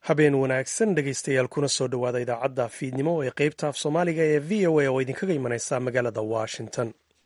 habeen wanaagsan dhegaystayaal kuna soo dhowaada idaacadda fiidnimo ee qaybta af soomaaliga ee v o a oo idinkaga imanaysa magaalada washington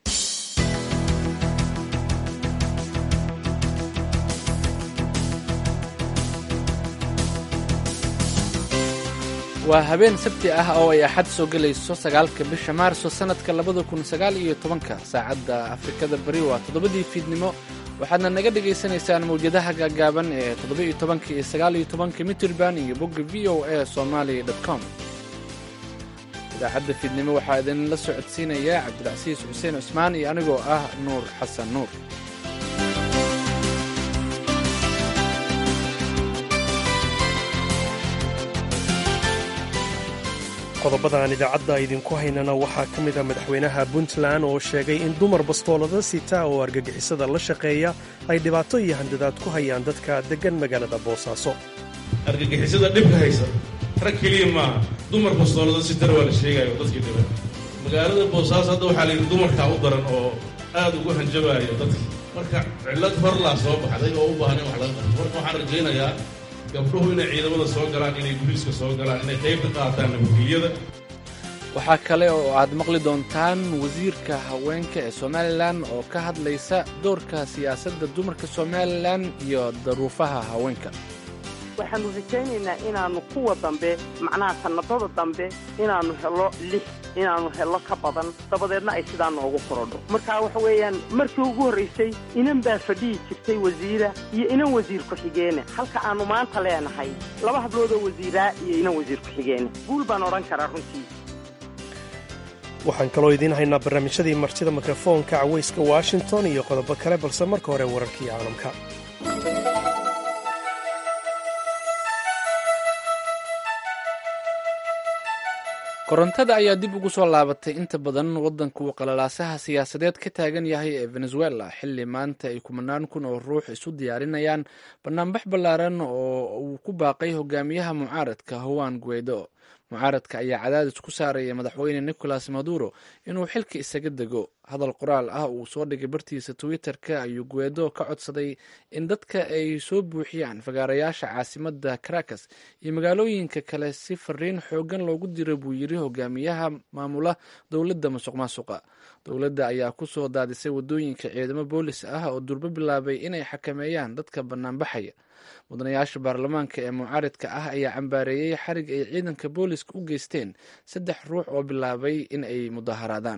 waa habeen sabti ah oo ay axad soo gelayso sagaalka bisha maarso sannadka labada kun sagaal iyo tobanka saacadda afrikada bari waa toddobadii fiidnimo waxaadna naga dhagaysanaysaan mawjadaha gaagaaban ee toddoba-iyo tobanka iyo sagaal-iyo tobanka mitrband iyo bogga v o a somali com idaacadda fiidnimo waxaa idinla socodsiinaya cabdilcasiis xuseen cusmaan iyo anigoo ah nuur xasan nuur qodobadan idaacadda idinku haynana waxaa ka mid a madaxweynaha puntland oo sheegay in dumar bastoolada sita oo argagixisada la shaqeeya ay dhibaato iyo handadaad ku hayaan dadka deggan magaalada boosaaso argagixisada dhibka haysa rag keliya maaha dumar bastoolada sitana waa la sheegaya oo dadkii dhiban magaalada boosaaso hadda waxaa layidhi dumarkaa u daran oo aad ugu hanjabaayo dadkii marka cillad horlaa soo baxday oo u baahan in wax laga qabto marka waxaan rajaynayaa gabdhuhu inay ciidamada soo galaan inay guliiska soo galaan inay qayb ka qaataan nabadgelyada waxaa kale oo aad maqli doontaan wasiirka haweenka ee somalilan oo ka hadlaysa doorka siyaasadda dumarka somalilan iyo daruufaha haweenka waxaannu rajaynaynaa inaannu kuwa dambe macnaha sannadada dambe inaannu helo lix inaannu helo ka badan dabadeedna ay sidaa noogu korodho marka waxa weeyaan markii ugu horraysay inan baa fadhihi jirtay wasiira iyo inan wasiir ku-xigeene halka aannu maanta leenahay laba habloodoo wasiiraa iyo inan wasiir ku-xigeene guul baan odhan karaa runtii waxaan kaloo idiin haynaa barnaamijyadii martida mikrofoonka cawayska washington iyo qodobo kale balse marka hore wararkii caalamka korontada ayaa dib ugu soo laabatay inta badan waddanka uu qalalaasaha siyaasadeed ka taagan yahay ee venezuela xilli maanta ay kumanaan kun oo ruux isu diyaarinayaan banaanbax ballaaran oo uu ku baaqay hogaamiyaha mucaaradka howan guedo mucaaradka ayaa cadaadis ku saaraya madaxweyne nicolas maduro inuu xilka isaga dego hadal qoraal ah uu soo dhigay bartiisa twitter-ka ayuu guedo ka codsaday in dadka ay soo buuxiyaan fagaarayaasha caasimada caracas iyo magaalooyinka kale si fariin xoogan loogu diro buu yiri hogaamiyaha maamula dowladda musuq maasuqa dowladda ayaa ku soo daadisay wadooyinka ciidamo boolis ah oo durbo bilaabay inay xakameeyaan dadka banaanbaxaya mudanayaasha baarlamaanka ee mucaaridka ah ayaa cambaareeyey xarig ay ciidanka booliska u geysteen saddex ruux oo bilaabay in ay mudaharaadaan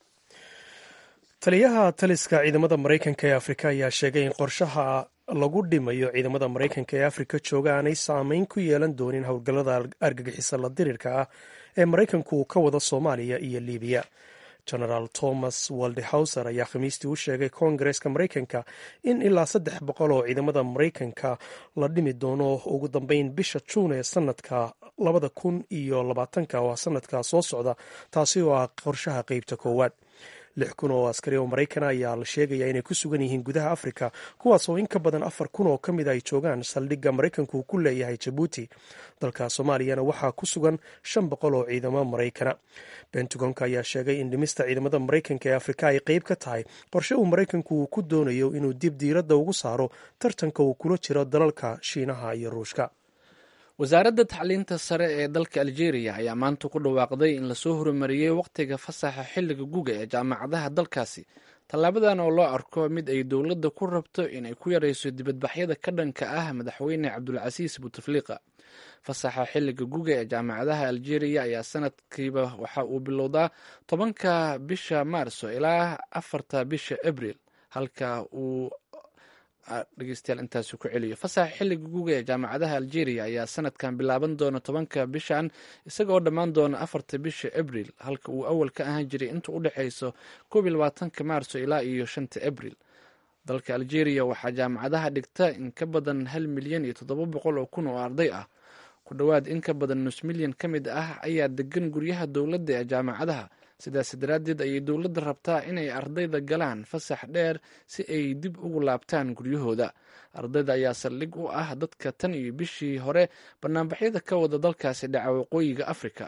taliyaha taliska ciidamada maraykanka ee afrika ayaa sheegay in qorshaha lagu dhimayo ciidamada maraykanka ee afrika jooga aanay saameyn ku yeelan doonin howlgallada argagixisa la dirirka ah ee maraykanku uu ka wada soomaaliya iyo libiya genaraal thomas waldehauser ayaa khamiistii u sheegay koongareeska maraykanka in ilaa saddex boqol oo ciidamada maraykanka la dhimi doono ugu dambeyn bisha juun ee sanadka labada kun iyo labaatanka waa sanadka soo socda taasi oo ah qorshaha qeybta koowaad lix kun oo askari oo maraykan ayaa la sheegaya inay ku sugan yihiin gudaha afrika kuwaas oo in ka badan afar kun oo ka mid ay joogaan saldhigga maraykanku uu ku leeyahay jabuuti dalka soomaaliyana waxaa ku sugan shan boqol oo ciidamo maraykana bentagonka ayaa sheegay in dhimista ciidamada maraykanka ee afrika ay qeyb ka tahay qorshe uu maraykanku uu ku doonayo inuu dib diiradda ugu saaro tartanka uu kula jiro dalalka shiinaha iyo ruushka wasaaradda tacliinta sare ee dalka algeria ayaa maanta ku dhawaaqday in lasoo horumariyey wakhtiga fasaxa xilliga guga ee jaamacadaha dalkaasi tallaabadan oo loo arko mid ay dowladda ku rabto inay ku yarayso dibadbaxyada ka dhanka ah madaxweyne cabdulcasiis butefliqa fasaxa xilliga guga ee jaamacadaha algeria ayaa sanadkiiba waxa uu bilowdaa tobanka bisha maarso ilaa afarta bisha abril halka uu dhegeystayaal intaasi ku celiyo fasaxa xilliga guga ee jaamacadaha algeria ayaa sanadkan bilaaban doona tobanka bishan isagaoo dhammaan doona afarta bisha abril halka uu awal ka ahaan jiray inta u dhexeyso koob iyo labaatanka maarso ilaa iyo shanta abril dalka algeria waxaa jaamacadaha dhigta in ka badan hal milyan iyo toddoba boqol oo kun oo arday ah ku dhowaad in ka badan nus milyan ka mid ah ayaa degan guryaha dowladda ee jaamacadaha sidaas daraaddeed ayay dowladda rabtaa inay ardayda galaan fasax dheer si ay dib ugu laabtaan guryahooda ardayda ayaa saldhig u ah dadka tan iyo bishii hore banaanbaxyada ka wada dalkaasi dhaca waqooyiga afrika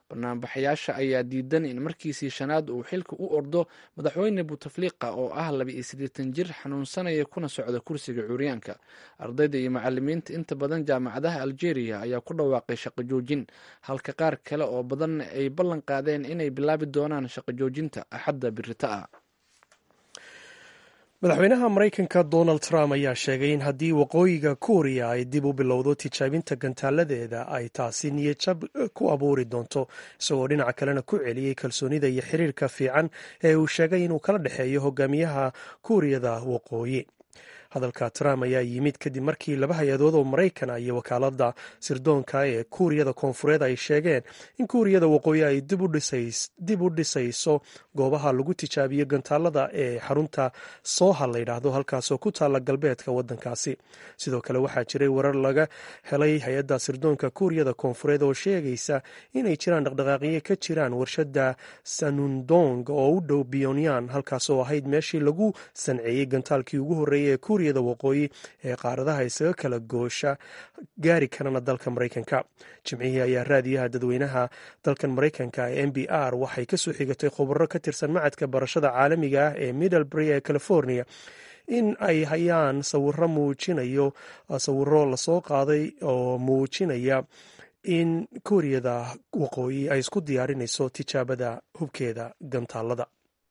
banaanbaxayaasha ayaa diidan in markiisii shanaad uu xilka u ordo madaxweyne buteflika oo ah laba iyo siddeetan jir xanuunsanaya kuna socda kursiga cuuryaanka ardayda iyo macalimiinta inta badan jaamacadaha algeria ayaa ku dhawaaqay shaqo joojin halka qaar kale oo badan ay ballan qaadeen inay bilaabi doonaan shaqo joojinta axadda birita ah madaxweynaha maraykanka donald trump ayaa sheegay in haddii waqooyiga kuuriya ay dib u bilowdo tijaabinta gantaaladeeda ay taasi niyadjab ku abuuri doonto isagoo dhinaca kalena ku celiyey kalsoonida iyo xiriirka fiican ee uu sheegay inuu kala dhexeeyo hogaamiyaha kuuriyada waqooyi hadalka trump ayaa yimid kadib markii laba hay-adood oo maraykana iyo wakaalada sirdoonka ee kuuriyada koonfureed ay sheegeen in kuuriyada waqooyi ay dib u dhisayso goobaha lagu tijaabiyo gantaalada ee xarunta sooha la yidhaahdo halkaasoo ku taalla galbeedka wadankaasi sidoo kale waxaa jiray warar laga helay hay-adda sirdoonka kuuriyada koonfureed oo sheegaysa inay jiraan dhaqdhaqaaqyo ka jiraan warshada sanundong oo u dhow pyonyan halkaasoo ahayd meeshii lagu sanceeyey gantaalkii ugu horreeyay ee kuuriyada waqooyi ee qaaradaha isaga kala goosha gaari karana dalka maraykanka jimcihii ayaa raadiyaha dadweynaha dalkan maraykanka ee m b r waxay kasoo xigatay khubaro ka tirsan macadka barashada caalamiga ah ee middlebury ee california in ay hayaan sawiro muujinayo sawiro lasoo qaaday oo muujinaya in kuuriyada waqooyi ay isku diyaarinayso tijaabada hubkeeda gantaalada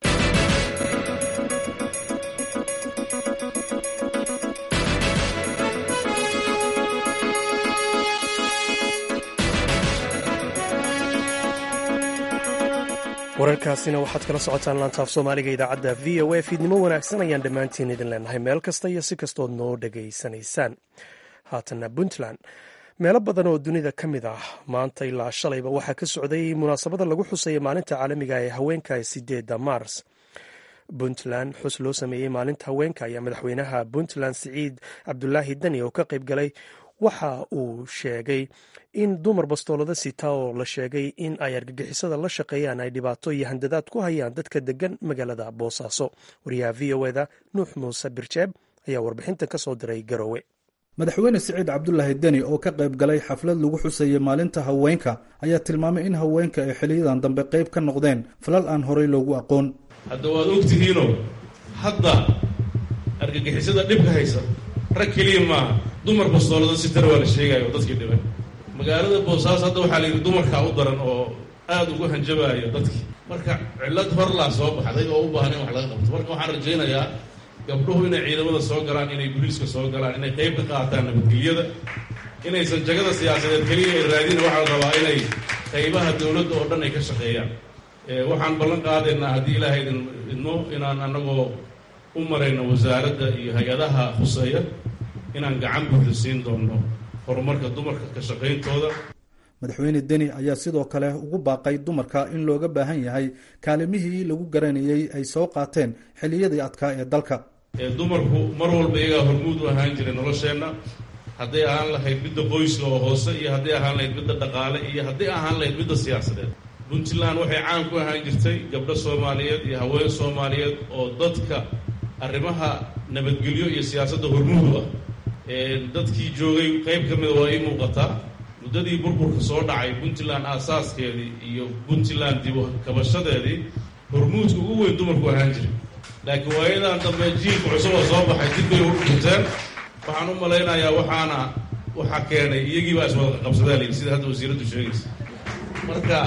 wararkaasina waxaad kala socotaan laantaaf soomaaliga idaacadda v o a fiidnimo wanaagsan ayaan dhammaantiin idin leenahay meel kasta iyo si kastood noo dhegaysanaysaan haatanna puntland meelo badan oo dunida ka mid ah maanta ilaa shalayba waxaa ka socday munaasabada lagu xusaya maalinta caalamiga ee haweenka ee sideedda mars puntland xus loo sameeyey maalinta haweenka ayaa madaxweynaha puntland siciid cabdulaahi dani oo ka qayb galay waxa uu sheegay in dumar bastoolada sita oo la sheegay in ay argagixisada la shaqeeyaan ay dhibaato iyo handadaad ku hayaan dadka degan magaalada boosaaso wariyaha v o eda nuux muuse birjeeb ayaa warbixintan ka soo diray garowe madaxweyne siciid cabdulaahi deni oo ka qayb galay xaflad lagu xusayay maalinta haweenka ayaa tilmaamay in haweenka ay xiliyadan dambe qayb ka noqdeen falal aan horey loogu aqoon hadda waad ogtihiinoo hadda argagixisada dhibka haysa rag keliya maaha dumar bastoolada sitara waa la sheegayo dadkii dhibay magaalada boosaaso hadda waxaa la yidhi dumarkaa u daran oo aada ugu hanjabaayo dadkii marka cillad horlaa soo baxday oo u baahan in wax laga qabto marka waxaan rajaynayaa gabdhuhu inay ciidamada soo galaan inay booliiska soo galaan inay qayb ka qaataan nabadgelyada inaysan jagada siyaasadeed keliya ay raadina waxaa la rabaa inay qaybaha dowladda oo dhan ay ka shaqeeyaan waxaan ballan qaadaynaa haddii ilaahay idin idmo inaan annagoo u marayno wasaaradda iyo hay-adaha khuseeya inaan gacan buuxda siin doonno horumarka dumarka ka shaqayntooda madaxweyne deni ayaa sidoo kale ugu baaqay dumarka in looga baahan yahay kaalimihii lagu garanayay ay soo qaateen xilliyadii adkaa ee dalka dumarku mar walba iyagaa hormuud u ahaan jiray nolosheenna hadday ahaan lahayd midda qoyska oo hoose iyo hadday ahaan lahayd midda dhaqaale iyo hadday ahaan lahayd midda siyaasadeed puntland waxay caan ku ahaan jirtay gabdho soomaaliyeed iyo haween soomaaliyeed oo dadka arrimaha nabadgelyo iyo siyaasadda hormuud u ah dadkii joogay qayb ka mida waa ii muuqataa muddadii burburka soo dhacay puntland aasaaskeedii iyo puntland dib kabashadeedii hormuudka ugu weyn dumarku ahaan jiray laakiin waayadan dambe jiilka cusub oo soo baxay dib bay u dhinteen waxaan u malaynayaa waxaana waxaa keenay iyagiibaa iswada qabsadaa layidhi sida hadda wasiiraddu sheegaysa marka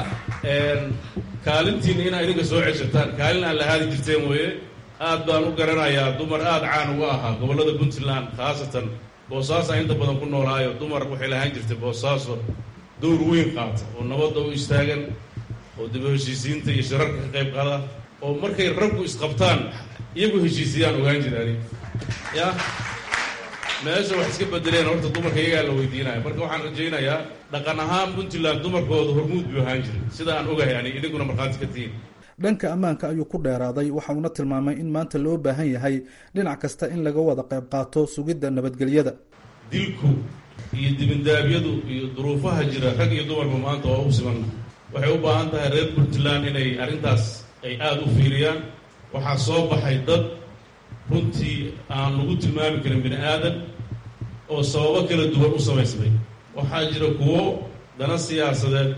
kaalintiina inaa idinka soo ceshataan kaalin aan la haadi jirteen weeye aad baan u garanayaa dumar aada caan uga ahaa gobollada puntland khaasatan boosaaso inta badan ku noolaayo dumar waxay lahaan jirtay boosaaso dowr weyn qaata oo nabadda u istaagan oo daba heshiisiinta iyo shirarka ka qayb qaada oo markay raggu isqabtaan iyagu heshiisiyaan ogaan jiraan ya meesha wax iska bedeleen horta dumarka iyagaa la weydiinaya marka waxaan rajaynayaa dhaqan ahaan puntland dumarkooda hormuud buu ahaan jiray sida aan ogahay ani idinkuna markhaati ka tihiin dhanka ammaanka ayuu ku dheeraaday waxa uuna tilmaamay in maanta loo baahan yahay dhinac kasta in laga wada qayb qaato sugidda nabadgelyada dilku iyo dibindaabyadu iyo duruufaha jira rag iyo dumarba maanta waa u simanna waxay u baahan tahay reer puntland inay arrintaas ay aada u fiiriyaan waxaa soo baxay dad runtii aan lagu tilmaami karin bini aadan oo sababo kala duwan u samaysmay waxaa jira kuwo dana siyaasadeed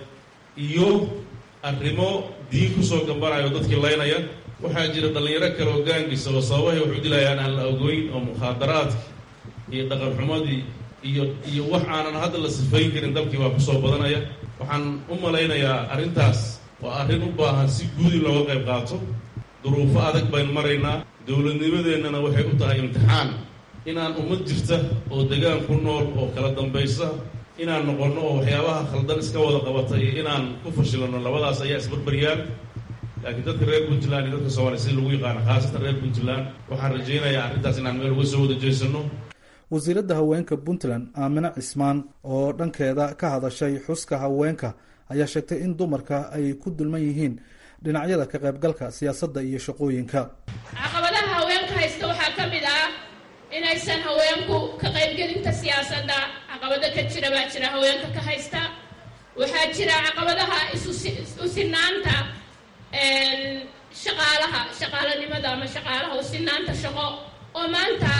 iyo arrimo diin kusoo gambanayo dadkii laynaya waxaa jira dhallinyaro kale oo gaangisa oo sababahay wax u dilayaan aan la ogoyn oo mukhaadaraadki iyo dhaqanxumadii iyo iyo wax aanan hadda la sifayn karin dalkii baa kusoo badanaya waxaan u malaynayaa arrintaas waa arrin u baahan si guudi looga qayb qaato duruufo adag baynu maraynaa dowladnimadeennana waxay u tahay imtixaan inaan ummad jirta oo degaan ku nool oo kala dambaysa inaan noqonno oo waxyaabaha khaldan iska wada qabata iyo inaan ku fashilano labadaas ayaa isbarbaryaan laakiin dadka reer puntland iyo dadka soomaliya sida lagu yaqaano khaasatan reer puntland waxaan rajaynayaa arrintaas inaan meel uga soo wada jeesano wasiiradda haweenka puntland aamine cismaan oo dhankeeda ka hadashay xuska haweenka ayaa sheegtay in dumarka ay ku dulman yihiin dhinacyada ka qaybgalka siyaasadda iyo shaqooyinka caqabadaha haweenka haysta waxaa ka mid ah inaysan haweenku ka qaybgelinta siyaasadda caqabado ka jira baa jira haweenka ka haysta waxaa jira caqabadaha isusinaanta shaqaalaha shaqaalanimada ama shaqaalaha usinaanta shaqo oo maanta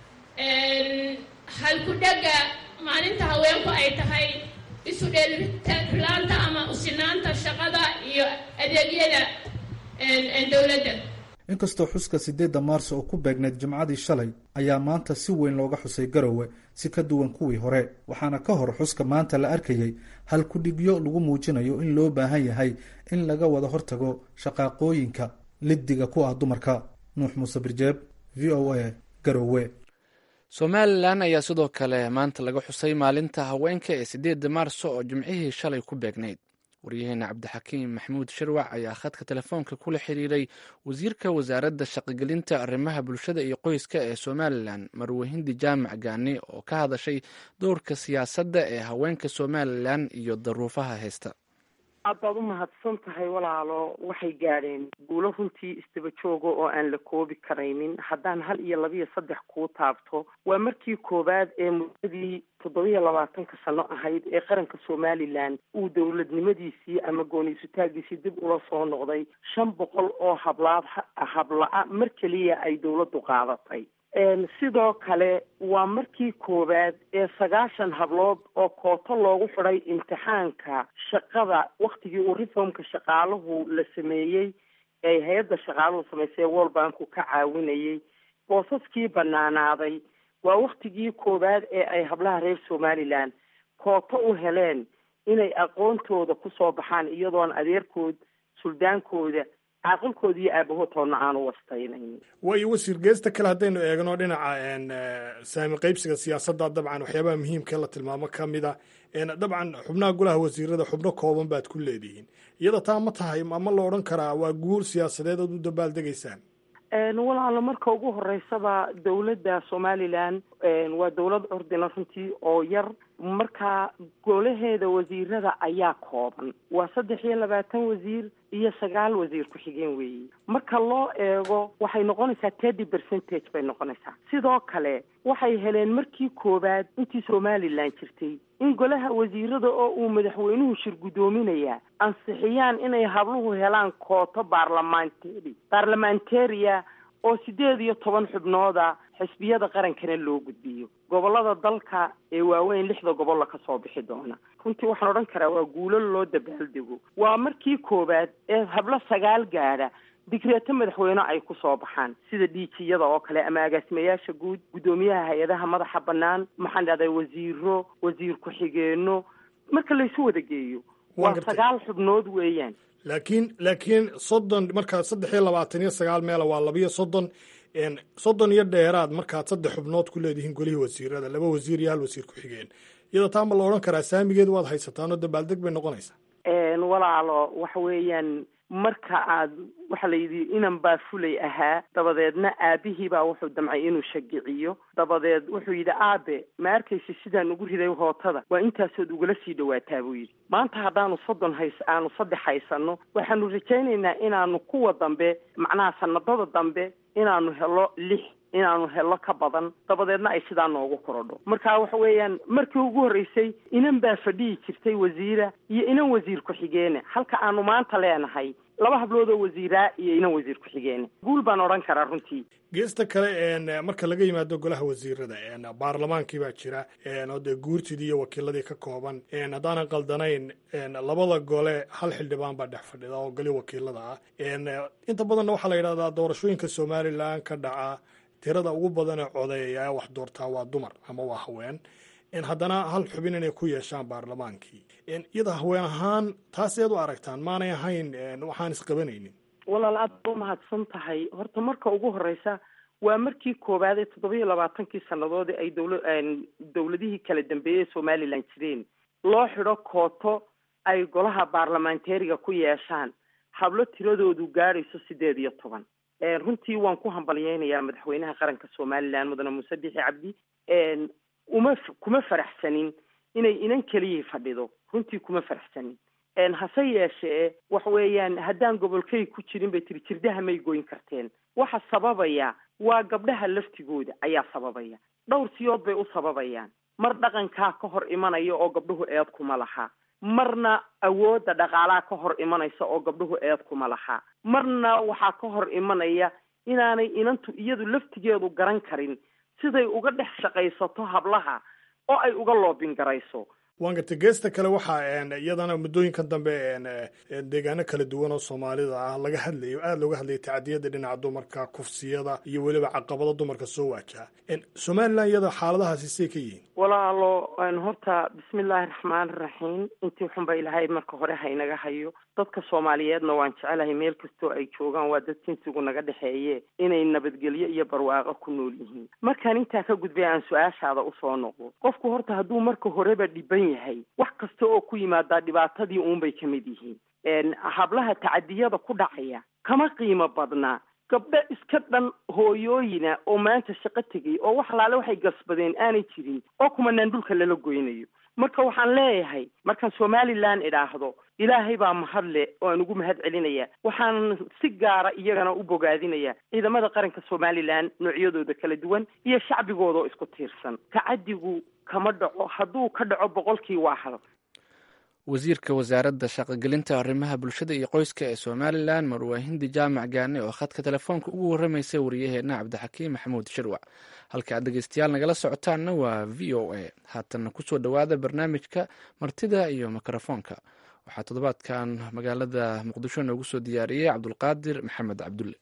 halku-dhega maalinta haweenku ay tahay isu dheelirilaanta ama usinaanta shaqada iyo adeegyada dowladda inkastoo xuska sideedda maarso oo ku beegneyd jimcadii shalay ayaa maanta si weyn looga xusay garowe si ka duwan kuwii hore waxaana ka hor xuska maanta la arkayay halku-dhigyo lagu muujinayo in loo baahan yahay in laga wada hortago shaqaaqooyinka liddiga ku ah dumarka nuux muuse birjeeb v o a garowe somalilan ayaa sidoo kale maanta laga xusay maalinta haweenka ee sideedda maarso oo jimcihii shalay ku beegnayd waryaheena cabdixakiim maxamuud sharwac ayaa khadka telefoonka kula xiriiray wasiirka wasaaradda shaqogelinta arrimaha bulshada iyo qoyska ee somalilan marwahindi jaamac gaani oo ka hadashay dowrka siyaasadda ee haweenka somalilan iyo daruufaha haysta aad baad u mahadsan tahay walaalo waxay gaadheen guulo runtii istaba jooga oo aan la koobi karaynin haddaan hal iyo labiyo saddex kuu taabto waa markii koowaad ee muddadii toddobiyo labaatanka sano ahayd ee qaranka somalilan uu dowladnimadiisii ama gooniisutaagiisii dib ula soo noqday shan boqol oo hablaad habla-a mar keliya ay dowladdu qaadatay sidoo kale waa markii koowaad ee sagaashan hablood oo kooto loogu xidhay imtixaanka shaqada waktigii uu reformka shaqaaluhu la sameeyey ee hay-adda shaqaaluhu samaysay world banku ka caawinayay boosaskii banaanaaday waa waktigii koowaad ee ay hablaha reer somalilan kooto u heleen inay aqoontooda kusoo baxaan iyadoon adeerkood suldaankooda caaqilkooda iyo aabahoodtoodna aanu wastaynayn waayo wasiir geesta kale haddaynu eegno dhinaca saami qaybsiga siyaasadda dabcan waxyaabaha muhiimka la tilmaamo ka mid a dabcan xubnaha golaha wasiirada xubno kooban baad ku leedihiin iyada taa ma tahay ama la odhan karaa waa guul siyaasadeed ood u dabaaldegaysaan walaalo marka ugu horeysaba dowladda somalilan waa dowlad ordina runtii oo yar marka golaheeda wasiirada ayaa kooban waa saddex iyo labaatan wasiir iyo sagaal wasiir ku-xigeen weeye marka loo eego waxay noqonaysaa thirty percentage bay noqonaysaa sidoo kale waxay heleen markii koowaad intii somalilan jirtay in golaha wasiirada oo uu madaxweynuhu shir guddoominayaa ansixiyaan inay habluhu helaan kooto baarlamentary baarlamentaria oo sideed iyo toban xubnooda xisbiyada qarankana loo gudbiyo gobolada dalka ee waaweyn lixda gobolla ka soo bixi doona runtii waxaan odhan karaa waa guulo loo dabaaldego waa markii koowaad ee hablo sagaal gaadha digreeto madaxweyne ay ku soo baxaan sida dhiijiyada oo kale ama agaasimayaasha guud guddoomiyaha hay-adaha madaxa bannaan maxaan dhahday wasiiro wasiir ku-xigeenno marka laysu wada geeyo waa sagaal xubnood weeyaan laakiin laakiin soddon markaad saddex iyo labaatan iyo sagaal meela waa labiyo soddon soddon iyo dheeraad markaad saddex xubnood ku leedihiin golihii wasiirada laba wasiir iyo hal wasiir ku-xigeen iyada taa ma la odhan karaa saamigeed waad haysataan oo dabaaldeg bay noqonaysaa walaalo waxa weeyaan marka aad waxaa la yidhi inan baa fulay ahaa dabadeedna aabihii baa wuxuu damcay inuu shagiciyo dabadeed wuxuu yidhi aabe ma arkaysa sidaan ugu riday hootada waa intaasood ugala sii dhawaataa buu yidhi maanta haddaanu soddon hays aanu saddex haysano waxaanu rajaynaynaa inaanu kuwa dambe macnaha sanadada dambe inaanu helo lix inaanu helo ka badan dabadeedna ay sidaa noogu korodho marka waxa weeyaan markii ugu horreysay inan baa fadhihi jirtay wasiira iyo inan wasiir ku-xigeene halka aanu maanta leenahay laba hablood oo wasiiraa iyo inan wasiir ku-xigeen guul baan odhan karaa runtii geesta kale marka laga yimaado golaha wasiirada baarlamaankii baa jira oo dee guurtidii iyo wakiiladii ka kooban haddaanan qaldanayn labada gole hal xildhibaan baa dhex fadhida oo goli wakiilada ah inta badanna waxaa la yidhahdaa doorashooyinka somalilan ka dhaca tirada ugu badan ee codeeya wax doortaa waa dumar ama waa haween haddana hal xubin inay ku yeeshaan baarlamaankii iyada haween ahaan taas eed u aragtaan maanay ahayn waxaan isqabanaynin walaal aad ba umahadsan tahay horta marka ugu horeysa waa markii koowaad ee toddobiyo labaatankii sannadood ay dowla dowladihii kala dambeeyey somalilan jireen loo xidho kooto ay golaha baarlamantariga ku yeeshaan hablo tiradoodu gaadhayso sideed iyo toban runtii waan ku hambalyeynayaa madaxweynaha qaranka somalilan mudane muuse bixi cabdi uma kuma faraxsanin inay inan keliyii fadhido runtii kuma faraxsanin hase yeeshee waxa weeyaan haddaan gobolkay ku jirin bay tiri jirdaha may goyn karteen waxa sababaya waa gabdhaha laftigooda ayaa sababaya dhowr siyood bay u sababayaan mar dhaqankaa ka hor imanaya oo gabdhuhu eed kuma laha marna awoodda dhaqaalaha ka hor imanaysa oo gabdhuhu eed kuma laha marna waxaa ka hor imanaya inaanay inantu iyadu laftigeedu garan karin siday uga dhex shaqaysato hablaha oo ay uga loobin garayso waan gartay geesta kale waxaa iyadana muddooyinkan dambe deegaano kala duwan oo soomaalida ah laga hadlayo aada looga hadlayay tacadiyada dhinaca dumarka kufsiyada iyo weliba caqabado dumarka soo waajaha somalilan iyada xaaladahaasi say ka yihiin walaalo horta bismillaahi raxmaani raxiim intii xunba ilaahay marka hore haynaga hayo dadka soomaaliyeedna waan jecelahay meel kastoo ay joogaan waa dad jinsigu naga dhexeeye inay nabadgelyo iyo barwaaqo ku nool yihiin markaan intaa ka gudbay aan su-aashaada usoo noqdo qofku horta hadduu marka horeba dhiban yahay wax kasta oo ku yimaadaa dhibaatadii uunbay ka mid yihiin hablaha tacadiyada ku dhacaya kama qiimo badnaa gabdho iska dhan hooyooyina oo maanta shaqo tegay oo wax alaale waxay gasbadeen aanay jirin oo kumanaan dhulka lala goynayo marka waxaan leeyahay markaan somalilan idhaahdo ilaahay baa mahadle oo aan ugu mahad celinaya waxaan si gaara iyagana u bogaadinaya ciidamada qaranka somalilan noocyadooda kala duwan iyo shacbigooda oo isku tiirsan tacadigu kama dhaco hadduu ka dhaco boqolkii waa hal wasiirka wasaaradda shaqogelinta arrimaha bulshada iyo qoyska ee somalilan marwaa hindi jaamac gaane oo khadka telefoonka ugu warramaysa wariyaheenna cabdixakiim maxamuud shirwac halka aad dhegeystayaal nagala socotaanna waa v o a haatanna kusoo dhowaada barnaamijka martida iyo mikrofoonka waxaa toddobaadkan magaalada muqdisho noogu soo diyaariyey cabdulqaadir maxamed cabdulle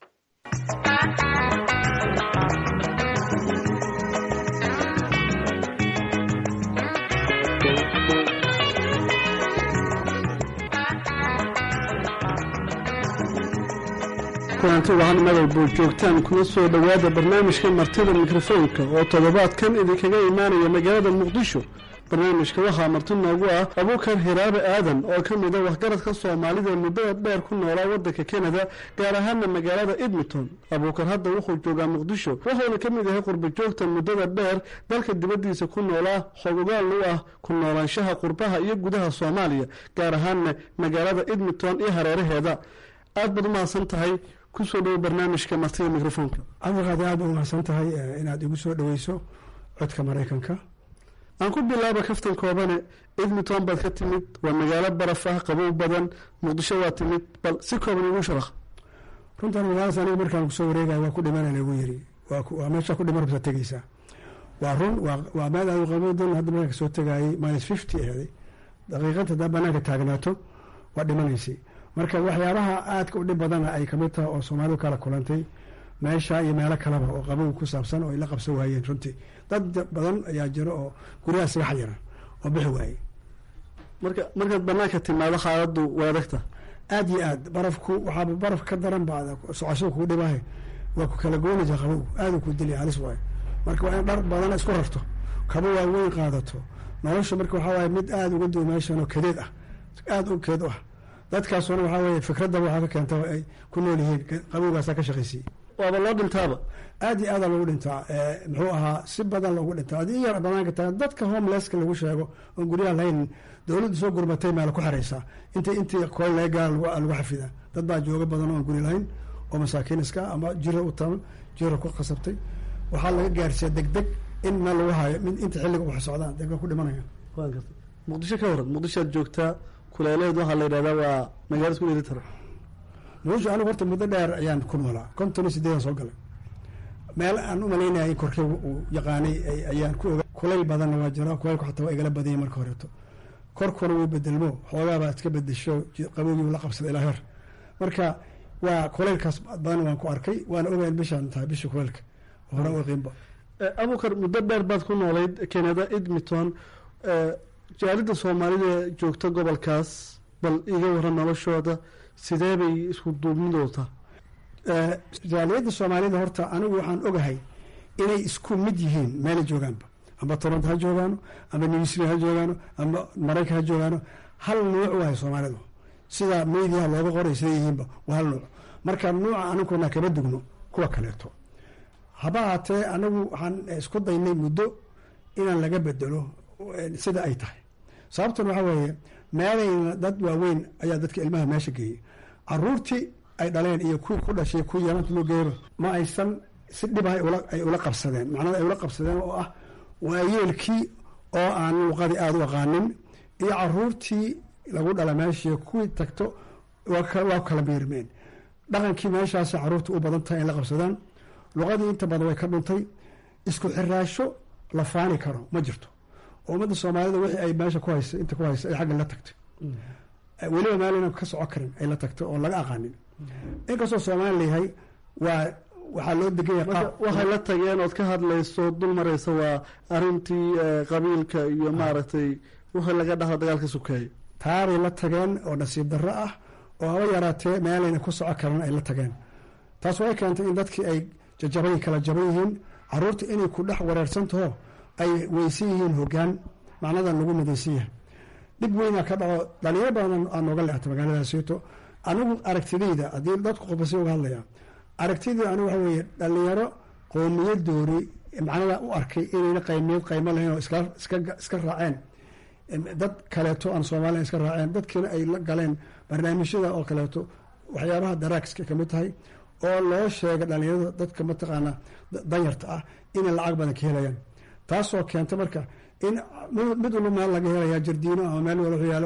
kulanti wacan madowbuu joogtaan kuna soo dhowaada barnaamijka martida mikrofoonka oo toddobaadkan idinkaga imaanaya magaalada muqdisho barnaamijka waxaa marti noogu ah abuukar hiraabe aadan oo ka mid a waxgaradka soomaalida ee muddada dheer ku noolaa waddanka kanada gaar ahaana magaalada edmonton abuukar hadda wuxuu joogaa muqdisho wuxuuna ka mid yahay qurba joogta muddada dheer dalka dibaddiisa ku noolaa xogogaal u ah ku noolaanshaha qurbaha iyo gudaha soomaaliya gaar ahaana magaalada edmonton iyo hareeraheeda aad baad umahadsan tahay kusoo dhowo barnaamijka martida mikrofoonka cabdiqaadir aad ba umahadsan tahay inaad igu soo dhoweyso codka maraykanka aan ku bilaaba kaftan koobane edmonton baad ka timid waa magaalo baraf ah qabow badan muqdisho waa timid bal si kooban igu sharaq runtan magaaladaas aniga markaan kusoo wareegaya waa ku dhimana lagu yiri waa meesha ku dhiman rabta tegeysaa waa run waa meel aad qabodan hadda markaan kasoo tegayay minus fifty ahday daqiiqad haddaa banaanka taagnaato waa dhimanaysay marka waxyaabaha aadka u dhib badana ay kamid tahay oo soomaalidu kala kulantay meesha iyo meelo kaleba oo qabow ku saabsan oo ay la qabsan waayeen runtii dad badan ayaa jiro oo guryaha isaga xayiran oo bixi waayey marka markaad banaanka timaado xaaladu waa adagta aada iyo aad barafku waxaaba baraf ka daran ba socosho kuu dhibahay waa ku kala goynaysa qabow aada ku dilya halis waayo marka waa in dhar badan isku rarto kabo waaweyn qaadato nolosha marka waxaa waaye mid aada uga duwa meeshan oo kadeed ah aada u keed u ah dadkaasuna waxaa weye fikradaba waxaa ka keenta ay ku nool yihiin qabowgaasaa ka shaqaysiiye waaba loo dhintaaba aada iyo aada loogu dhintaa muxuu ahaa si badan loogu dhintaa adii yar banaanka taga dadka homelesska lagu sheego oon guryaha lahayn dowladdu soo gurmatay meela ku xareysaa inta intii kool laga gaara lagu xafidaa dad baa jooga badan oon guri lahayn oo masaakiin iska ama jira u taban jira ku qasabtay waxaa laga gaarsiiya deg deg in meel lagu hayo inta xilliga wax socdaan deg ku dhimanaya waan gartay muqdisho ka waran muqdisho aad joogtaa kuleeleed waxaa la yidhahdaa waa magaalada isku dheeli tara muqdisho anigu horta muddo dheer ayaan ku noolaa konton iyo sideedan soo galay meel aan u malaynaya in korkeyga uu yaqaanay ayaan ku oga kulayl badanna waa jira kulaylku xataa waa igala badanyay marka horeeto korkuna wuu bedelmo xoogaabaa iska bedesho qabowgii la qabsada ilaa heer marka waa kulaylkaas badan waan ku arkay waana ogayn bishaan tahay bisha kulaylka hore u qiimba abukar muddo dheer baad ku noolayd canada edmonton jaalida soomaalida joogta gobolkaas bal iga waran noloshooda sidee bay isku duubnidooda jaaliyadda soomaalida horta anigu waxaan ogahay inay isku mid yihiin meelay joogaanba amba toronto ha joogaano amba newsri ha joogaano amba maraykan ha joogaano hal nuuc wahay soomaalidu sida mediaha looga qoray sida yihiinba waa hal nuuc marka nuuca aniguna kama dugno kuwa kaleeto haba haatee anagu waxaan isku daynay muddo inaan laga bedelo sida ay tahay sababtan waxaa weeye meelayna dad waaweyn ayaa dadka ilmaha meesha geeyey caruurtii ay dhaleen iyo kuwii ku dhashay kuwii yamanta loo geeyaba ma aysan si dhib ay ula qabsadeen macnada ay ula qabsadeen oo ah waayeelkii oo aan luuqadii aada u aqaanin iyo caruurtii lagu dhala meeshii kuwii tagto waa kala miirmeen dhaqankii meeshaas caruurta u badan tahay in la qabsadaan luqadii inta badan way ka dhuntay isku xiraasho la faani karo ma jirto oo ummadda soomaalida wixii ay meesha ku haysa inta ku haysa ay xagga la tagtay weliba meelna ka soco karin ay la tagtay oon laga aqaanin inkastoo soomaali layahay waa waxaa loo degan yahay qaab waxay la tageen ood ka hadlayso dul maraysa waa arintii qabiilka iyo maaragtay wixii laga dhaho dagaalka sukeeye taabay la tageen oo nasiib darro ah oo haba yaraatee meelayna ku soco karin ay la tageen taas waxay keentay in dadkii ay jajaban kala jaban yihiin caruurta inay ku dhex wareersantaho ay weysan yihiin hogaan macnadan lagu midaysan yahay dhib weynaa ka dhaco dhalinyaro badan aa nooga leextay magaaladaasito anigu aragtidayda haddii dadku qofbasi uga hadlaya aragtidayda anigu waxa weeye dhalinyaro qowmiyadoori macnada u arkay inayna qaymiyad qaymo lahayn oo iska raaceen dad kaleeto aan soomaaliya iska raaceen dadkiina ay la galeen barnaamijyada oo kaleeto waxyaabaha daraagska kamid tahay oo loo sheega dhalinyarada dadka mataqaana danyarta ah inay lacag badan ka helayaan taasoo keenta marka in mid walba meel laga helaya jardiino ama meel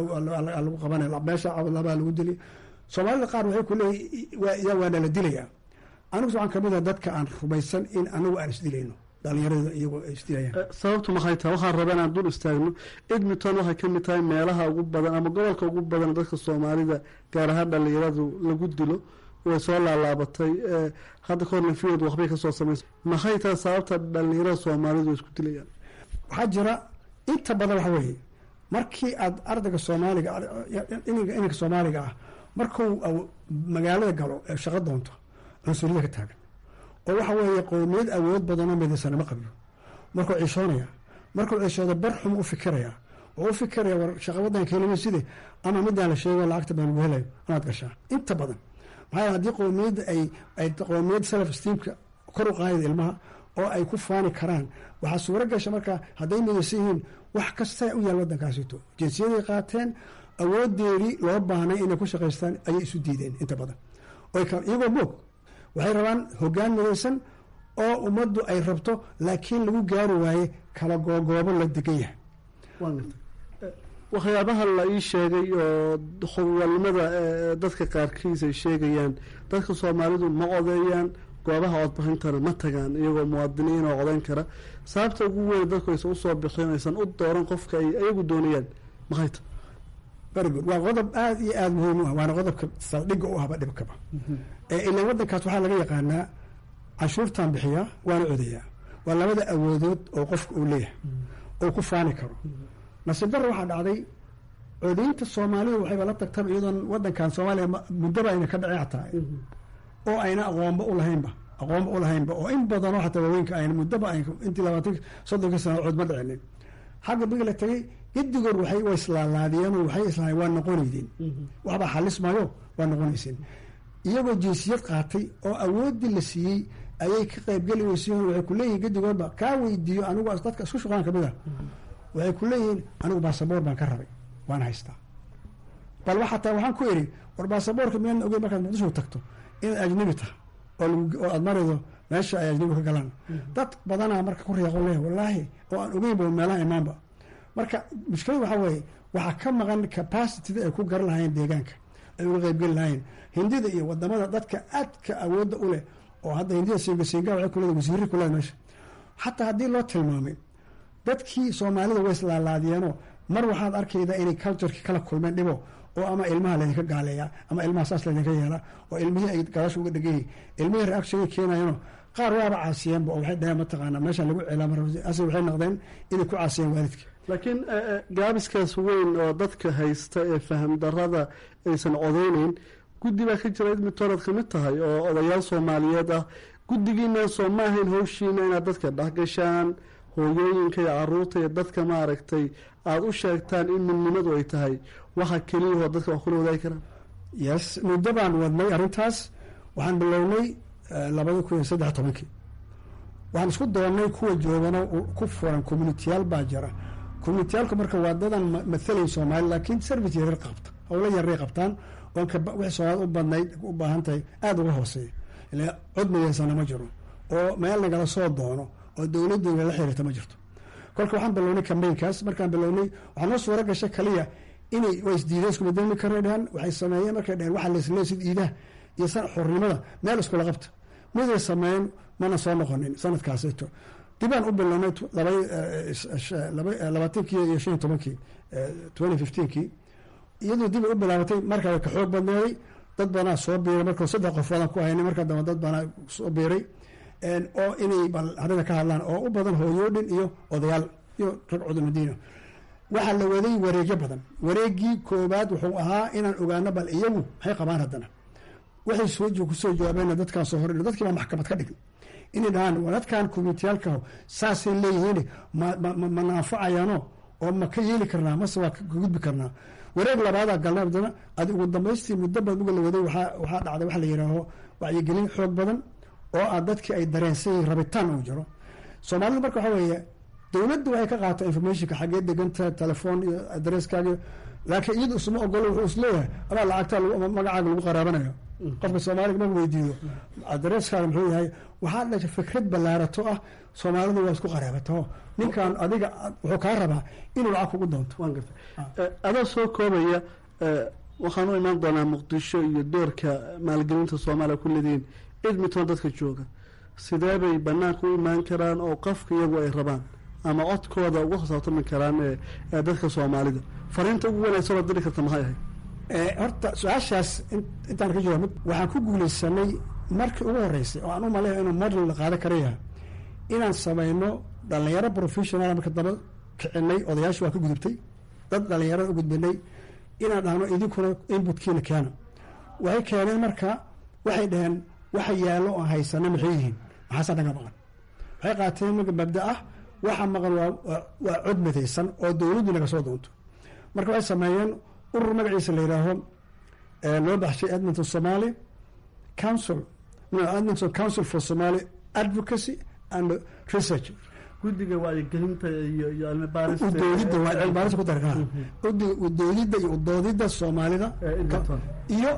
lagu qabanay meesha labaa lagu dili soomaalida qaar waxay ku leeyihin waana la dilaya anigu waxaan kamid ah dadka aan rumaysan in anigu aan isdilayno dhalinyarada iyagoo ay isdilayaan sababtu maxay tahay waxaan rabaa inaan dul istaagno edmonton waxay ka mid tahay meelaha ugu badan ama gobolka ugu badan dadka soomaalida gaar ahaan dhalinyaradu lagu dilo way soo laalaabatay hadda kahorna fiod waxbay kasoo samaysa maxay tahay sababta dhalinyarada soomaalidu isku dilayaan waxaa jira inta badan waxa weeye markii aad ardayga soomaaliga ininka soomaaliga ah markuu magaalada galo ee shaqo doonto cunsuriyada ka taagan oo waxa weeye qowmiyad awood badanoo midaysan ma qabiyo markuu ciishoonaya markuu ciishooda bar xum u fikiraya oo u fikiraya war shaqa wadanka helima side ama midaan la sheego lacagta baan lagu helayo amaad gashaa inta badan maxaa yeele haddii qowmiyadda ay ay qowmiyad self esteemka kor u qaadida ilmaha oo ay ku faani karaan waxaa suuro gasha markaa hadday midaysan yihiin wax kasta u yaal waddankaasito jinsiyaday qaateen awoodeedii loo baahnay inay ku shaqaystaan ayay isu diideen inta badan iyagoo moog waxay rabaan hogaan midaysan oo ummaddu ay rabto laakiin lagu gaari waaye kala googoobo la degan yahay waxyaabaha la ii sheegay oo howlnimada dadka qaarkiis ay sheegayaan dadka soomaalidu ma odeeyaan goobaha codbixintana ma tagaan iyagoo muwaadiniin oo codayn kara sababta ugu weyn dadku aysan usoo bixin aysan u dooran qofka ay ayagu doonayaan maxay ta very good waa qodob aada iyo aada muhiim u ah waana qodobka saldhigga u ahba dhibkaba ilaan waddankaas waxaa laga yaqaanaa canshuurtan bixiyaa waana codayaa waa labada awoodood oo qofka uu leeyahay oo ku faani karo nasiib darra waxaa dhacday codaynta soomaalidu waxayba la tagtaba iyadoon waddankan soomaaliya muddaba ayna ka dhacin xataa oo ayna aqoonba u lahaynba aqoonba u lahaynba oo in badanoo xataa waaweynka ayna muddaba ay intii labaatan soddonkii sano cod ma dhicinin xagga bigi la tagay gedigood waxay wa islaalaadiyeen waxay islahayn waa noqonaydeen waxbaa xalis maayo waa noqonayseen iyagoo jinsiyad qaatay oo awooddii la siiyey ayay ka qaybgeli weysiin waxay ku leeyihin gedigoodba kaa weydiiyo anigu dadka isku shuqaan kamid ah waxay ku leeyihiin anigu baasaboor baan ka rabay waan haystaa bal waxataa waxaan ku idhi war baasaboorka miyaan ogeyn markaad muqdisho tagto inaad ajnabi tahay oo aad maraydo meesha ay ajnabi ka galaan dad badanaa marka ku reeqo leeyahay wallaahi oo aan ogeynba meelaha imaanba marka mushkilada waxaa weeye waxaa ka maqan capacitida ay ku garan lahaayeen deegaanka ay uga qaybgeli lahayn hindida iyo wadamada dadka aadka awoodda u leh oo hadda hindida singa singa waxay kuleeda wasiirri kuleeda meesha xataa haddii loo tilmaamay dadkii soomaalida way islaalaadiyeenoo mar waxaad arkayda inay cultureki kala kulmeen dhibo oo ama ilmaha laydinka gaaleeya ama ilmaha saas laydinka yeela oo ilmihii ay galasha uga dheganyihin ilmihii reaction keenayeenoo qaar waaba caasiyeenba oo waxay dhaheen mataqaana meesha lagu ceelaamase waxay noqdeen inay ku caasiyeen waalidka laakiin gaabiskaas weyn oo dadka haysta ee faham darada aysan codeyneyn guddi baa ka jira midtoonaad ka mid tahay oo odayaal soomaaliyeed ah guddigiina soo ma ahayn howshiina inaad dadka dhexgashaan hooyooyinka iyo caruurta iyo dadka maaragtay aada u sheegtaan in midnimadu ay tahay waxa keliyahoo dadka wax kula wadaagi karaan yes muddo baan wadnay arrintaas waxaan bilownay labada kun iyo saddex tobankii waxaan isku doonnay kuwa joogana ku furan communitiyaal baa jira communitiyaalku marka waa dadan mathalayn soomaali laakiin service yaryar qabta howlo yaray qabtaan oon wixii soomaalida u badnayd u baahan tahay aada uga hooseeya ila cod midaysana ma jiro oo meel nagala soo doono oo dowladda nagala xiriirta ma jirto kolka waxaan bilownay cambaynkaas markaan bilownay waxaa noo suura gasha kaliya inay waa isdiideen isku bedelmi karna dhahan waxay sameeyeen markay dhaheen waxaa laislee sid iidaha iyo xornimada meel iskula qabta miday sameeyeen mana soo noqonin sanadkaasito dibaan u bilownay labaatankii iyo shan iyo tobankii twenty fifteenkii iyadoo dib u bilaabatay markaa way ka xoog badneeday dad badanaa soo biiray marka saddex qofoodaan ku haynay markaa dambe dad badanaa soo biiray oo inay bal arrinta ka hadlaan oo u badan hooyoodhin iyo odayaal iyo rag cudumadiina waxaa la waday wareegyo badan wareegii koobaad wuxuu ahaa inaan ogaano bal iyagu maxay qabaan haddana waxay soo kusoo jawaabeen dadkaan soo hor dadkii baa maxkamad ka dhign inay dhahaan dadkan communitiyaalka saasay leeyihiin ma naafacayaano oo ma ka yeeli karnaa mase waa ka gudbi karnaa wareeg labaadaa galnay haddana adi ugu dambaystii muddo badan uga la waday waxaa dhacday waxa la yidhaaho wacyigelin xoog badan oo ah dadkii ay dareensan yihin rabitaan uu jiro soomaalida marka waxaa weeye dowladda waxay ka qaataa informationka xaggee deganta telefoon iyo adresskaaga laakiin iyadu isma ogolo wuxuu isleeyahay amaa lacagtaa magacaaga lagu qaraabanayo qofka soomaaliga ma weydiiyo adresskaaga muxuu yahay waxaa dhasha fikrad ballaarato ah soomaalidu waa isku qaraabato ninkan adiga wuxuu kaa rabaa inuu lacag kugu doonto waan garta adoo soo koobaya waxaan u imaan doonaa muqdisho iyo doorka maalgelinta soomaaliya ku leedihiin edmonton dadka jooga sidee bay banaanka u imaan karaan oo qofka iyagu ay rabaan ama codkooda uga hosaabtami karaan ee dadka soomaalida fariinta ugu wanaagsan oo diri karta maxay ahayd horta su-aashaas intaan ka jawaabid waxaan ku guulaysanay markii ugu horeysay oo aan u maleeya inuu model la qaada kara yahay inaan samayno dhalinyaro professional marka daba kicinay odayaasha waa ka gudubtay dad dhalinyarada u gudbinay inaan dhahno idinkuna inbutkiina keena waxay keeneen marka waxay dhaheen waxa yaallo oo haysana maxay yihiin maxaasa naga maqan waxay qaateen marka mabda ah waxa maqan waa cod midaysan oo dowladdu naga soo doonto marka waxay sameeyeen urur magaciisa la yidhaaho loo baxshay edmonton somaly council edmonton council for somaly advocacy and research guddiga wacyigelinta iyo iyo cilmibaaris udoodidda waa cilmibaaris ku darkaa udoodidda iyo udoodidda soomaalida iyo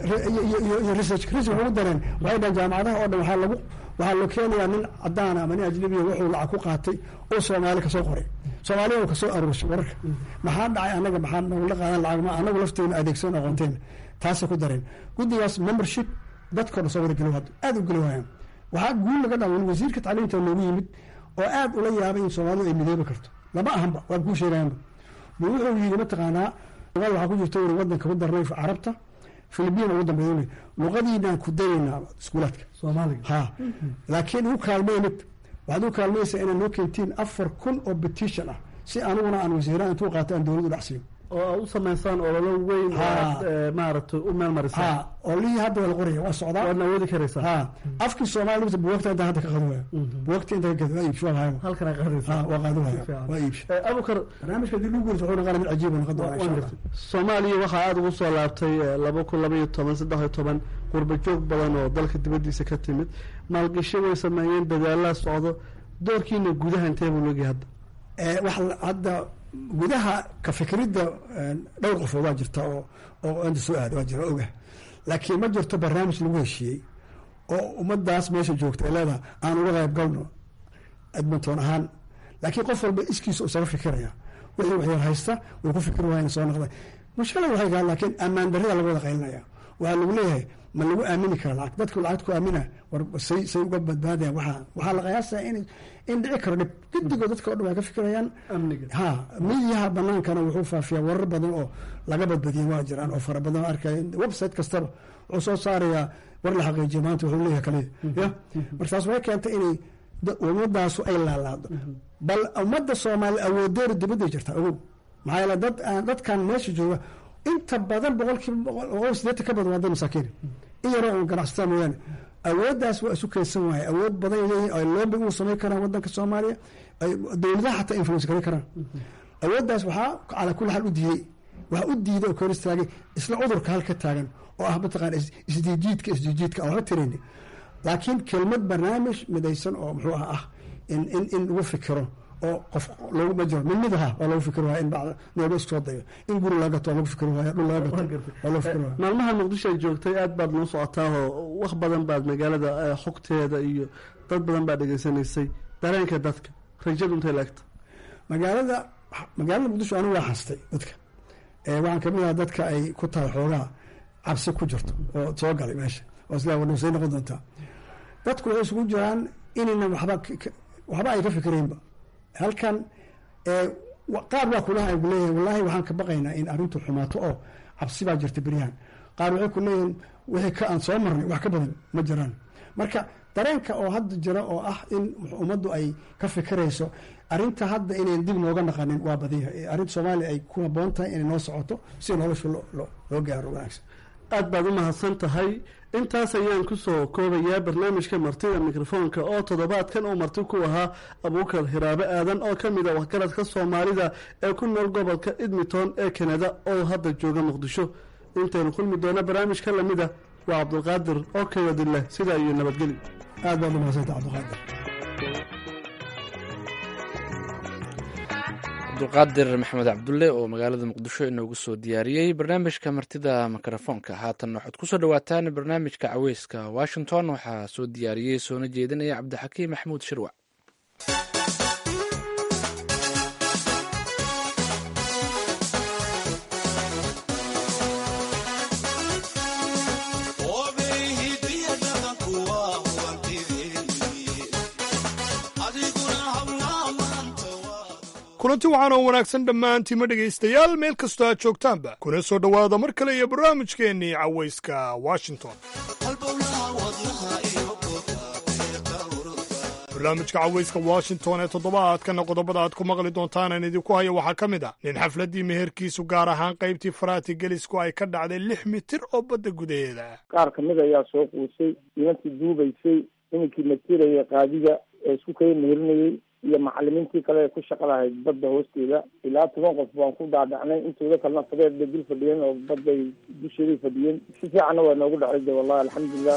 iyo research research ugu dareen waxay dhahan jaamacadaha oo dhan waxaa lagu waxaa loo keenayaa nin cadaan ama nin ajnabiya wuxuu lacag ku qaatay oo soomaali kasoo qoray soomaaliya kasoo aruurshay wararka maxaa dhacay anaga maxaa nagula qaadan lacag ma anagu lafteena adeegsan aqoonteen taasay ku dareen guddigaas membership dadkoo dhan soo wada geli hadda aada u geli waayaan waxaa guul laga dhawan wasiirka tacliinta noogu yimid oo aada ula yaabay in soomaalidu ay midoobi karto lama ahanba waan kuu sheegayanba bu wuxuu yidhi mataqaanaa luqada waxaa ku jirta uri wadanka ku darnay carabta filibiin ugu dambeyn luqadiinaan ku dayaynaa iskuulaadka soomaaliga ha laakiin ugu kaalmey mid waxaad u kaalmaysaa inaad noo keentiin afar kun oo petition ah si aniguna aan wasiiraan intuu qaato aan dowladdu dhacsiiyo oo aad u samaysaan ololo weyn oo aad maaragtay u meel marisaan ha oo lihii hadda waa la qoraya waa socdaa waadna awoodi karaysaa ha afkii soomaaliya mita buwagta intaa hadda ka qadi waaya buwagta inta ka gadi waa iibsho waa halkan ay qaadaysaa ha waa qaadi waaya waa iibsho abukar barnaamijka haddii lagu guurto wuxuu noqonaya mid cajiib oo noqon doona insha allah soomaaliya waxaa aada ugu soo laabtay laba kun laba iyo toban saddex iyo toban qurba joog badan oo dalka dibaddiisa ka timid maalgasho way sameeyeen dadaalaa socdo doorkiina gudaha intee buu logyahay hadda wax hadda gudaha ka fikridda dhowr qofood waa jirta oo oo inta soo aada waa jira oga laakiin ma jirto barnaamij lagu heshiiyey oo ummadaas meesha joogta ay leedaha aan uga qayb galno edmonton ahaan laakiin qof walba iskiisa isaga fikiraya wixii waxyar haysta way ku fikir waayeen soo noqda mushkilad waxay tahay laakiin ammaan darrida laga wada qaylinaya waxaa lagu leeyahay ma lagu aamini kara lacag dadku lacagta ku aamina war say say uga badbaadayaan waxaa waxaa la qiyaasaa in in dhici karo dhib gidigoo dadka o dhan waa ka fikirayaan amniga ha midiyaha banaankana wuxuu faafiyaa warar badan oo laga badbadiyay waa jiraan oo fara badan oo arkaya website kastaba wuxuu soo saarayaa war la xaqiijiyo maanta wuxuu leeyahay kaliya ya markaas waxay keentay inay ummadaasu ay laalaado bal ummadda soomaaliya awoodeeru dibadday jirtaa ogow maxaa yeele dad aan dadkan meesha jooga inta badan boqolkiiba boqol sideetan ka badan waa dad masaakiin in yaroo un ganacsataa mooyaane awooddaas waa isu keensan waaye awood badan leeyihin ay loobi uu samayn karaan wadanka soomaaliya ay dowladaha xataa influence garan karaan awooddaas waxaa calaa kulli xaal u diidey waxaa u diiday oo kor istaagay isla cudurka halka taagan oo ah mataqaana isdiijiidka isdiijiidka aan waxba tirayni laakiin kelmad barnaamij midaysan oo muxuu ah ah in in in lagu fikiro oo qof loogu majiro mid mid aha waa lagu fikir waaya in bacda nooba isku soo dayo in guri laga gato waa lagu fikir waaya dhul laga gato waa lagu fikir waaya maalmaha muqdisho ay joogtay aad baad noo socotaahoo wax badan baad magaalada xogteeda iyo dad badan baad dhegaysanaysay dareenka dadka rajadu intay laegta magaalada magaalada muqdisho anigu waa xastay dadka waxaan kamid aha dadka ay ku tahay xoogaa cabsi ku jirto oo soo galay meesha oo isla wadhowsay noqon doontaa dadku waxay isugu jiraan inayna waxba waxba ay ka fikiraynba halkan qaar waa kulaha ay kuleeyahin wallahi waxaan ka baqaynaa in arrintu xumaato oo cabsi baa jirta beryahan qaar waxay ku leeyihin wixii ka aan soo marnay wax ka badan ma jiraan marka dareenka oo hadda jira oo ah in ummaddu ay ka fikirayso arrinta hadda inayn dib nooga naqanin waa badiya arrinta soomaaliya ay ku haboon tahay inay noo socoto si nolosha loo gaaro wanaagsan aad baad u mahadsan tahay intaas ayaan kusoo koobayaa barnaamijka martida mikrofoonka oo toddobaadkan uu marti ku ahaa abuukar hiraabe aadan oo ka mid a waxgaradka soomaalida ee ku nool gobolka edmonton ee kanada oo hadda jooga muqdisho intaynu kulmi doona barnaamijka lamida waa cabdulqaadir oo kayadileh sidaa iyo nabadgeli aad baad u mahadsanta cabdulqaadir cabdulqaadir maxamed cabdulle oo magaalada muqdisho inoogu soo diyaariyey barnaamijka martida mikrofoonka haatan waxaad kusoo dhawaataan barnaamijka caweyska washington waxaa soo diyaariyey soona jeedinaya cabdixakiim maxamuud shirwac kulanti waxaan oo wanaagsan dhammaantiima dhegaystayaal meel kastoo aad joogtaanba kuna soo dhowaada mar kale iyo barnaamijkeennii cawayska washington barnaamijka cawayska washington ee toddobaadkana qodobada aad ku maqli doontaan aan idinku haya waxaa ka mid ah nin xafladdii meherkiisu gaar ahaan qaybtii faraati gelisku ay ka dhacday lix mitir oo badda gudaheeda ah qaar ka mid ayaa soo quusay nimankii duubaysay nimankii matiraya qaadiga ee isku kala meherinayey iyo macalimiintii kale ee ku shaqa lahayd badda hoosteeda ilaa toban qof baan ku dhaadhacnay intooda kalena fadeed bay dul fadhiyeen oo badday dusheeday fadhiyeen si fiicanna waa noogu dhacay de wallahi alxamdulilah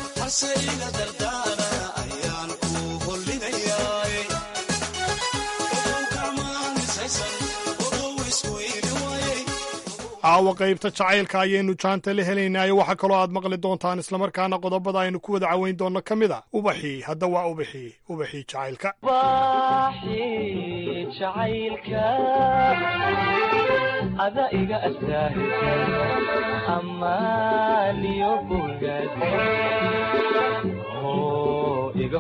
caawa qaybta jacaylka ayaynu jaanta la helaynaayo waxaa kaloo aad maqli doontaan islamarkaana qodobada aynu ku wada caweyn doonno ka mid a ubaxii hadda waa ubaxii ubaxii jacaylka ada iga amaaniyo bogaad iga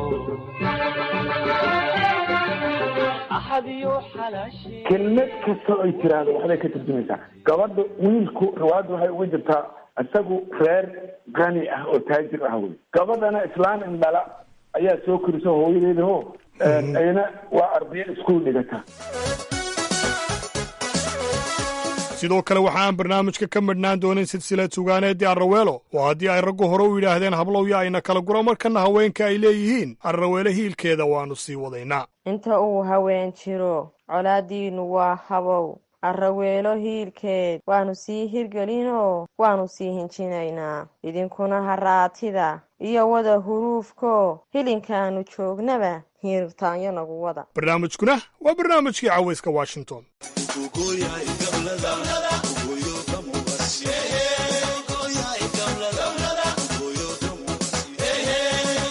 kelmad kasta oy tiraahdo waxbay ka turjumaysaa gabadha wiilku riwaayadda waxay uga jirtaa isagu reer qani ah oo taajir ah wey gabadhana islaan indhala ayaa soo korisa hooyadeeda ho ayna waa ardayo iskuul dhigata sidoo kale waxa aan barnaamijka ka madhnaan doonin silsilad sugaaneedii arraweelo oo haddii ay raggu hore u yidhaahdeen hablowya ayna kala gura markana haweenka ay leeyihiin arraweele hiilkeeda waannu sii wadaynaa inta uu haween jiro colaaddiinnu waa habow arraweelo hiilkeed waannu sii hirgelinoo waannu sii hinjinaynaa idinkuna haraatida iyo wada huruufko hilinkaannu joognaba hiirtaanyo nagu wada barnaamijkuna waa barnaamijkii cawayska washington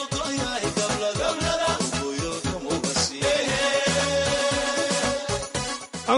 aan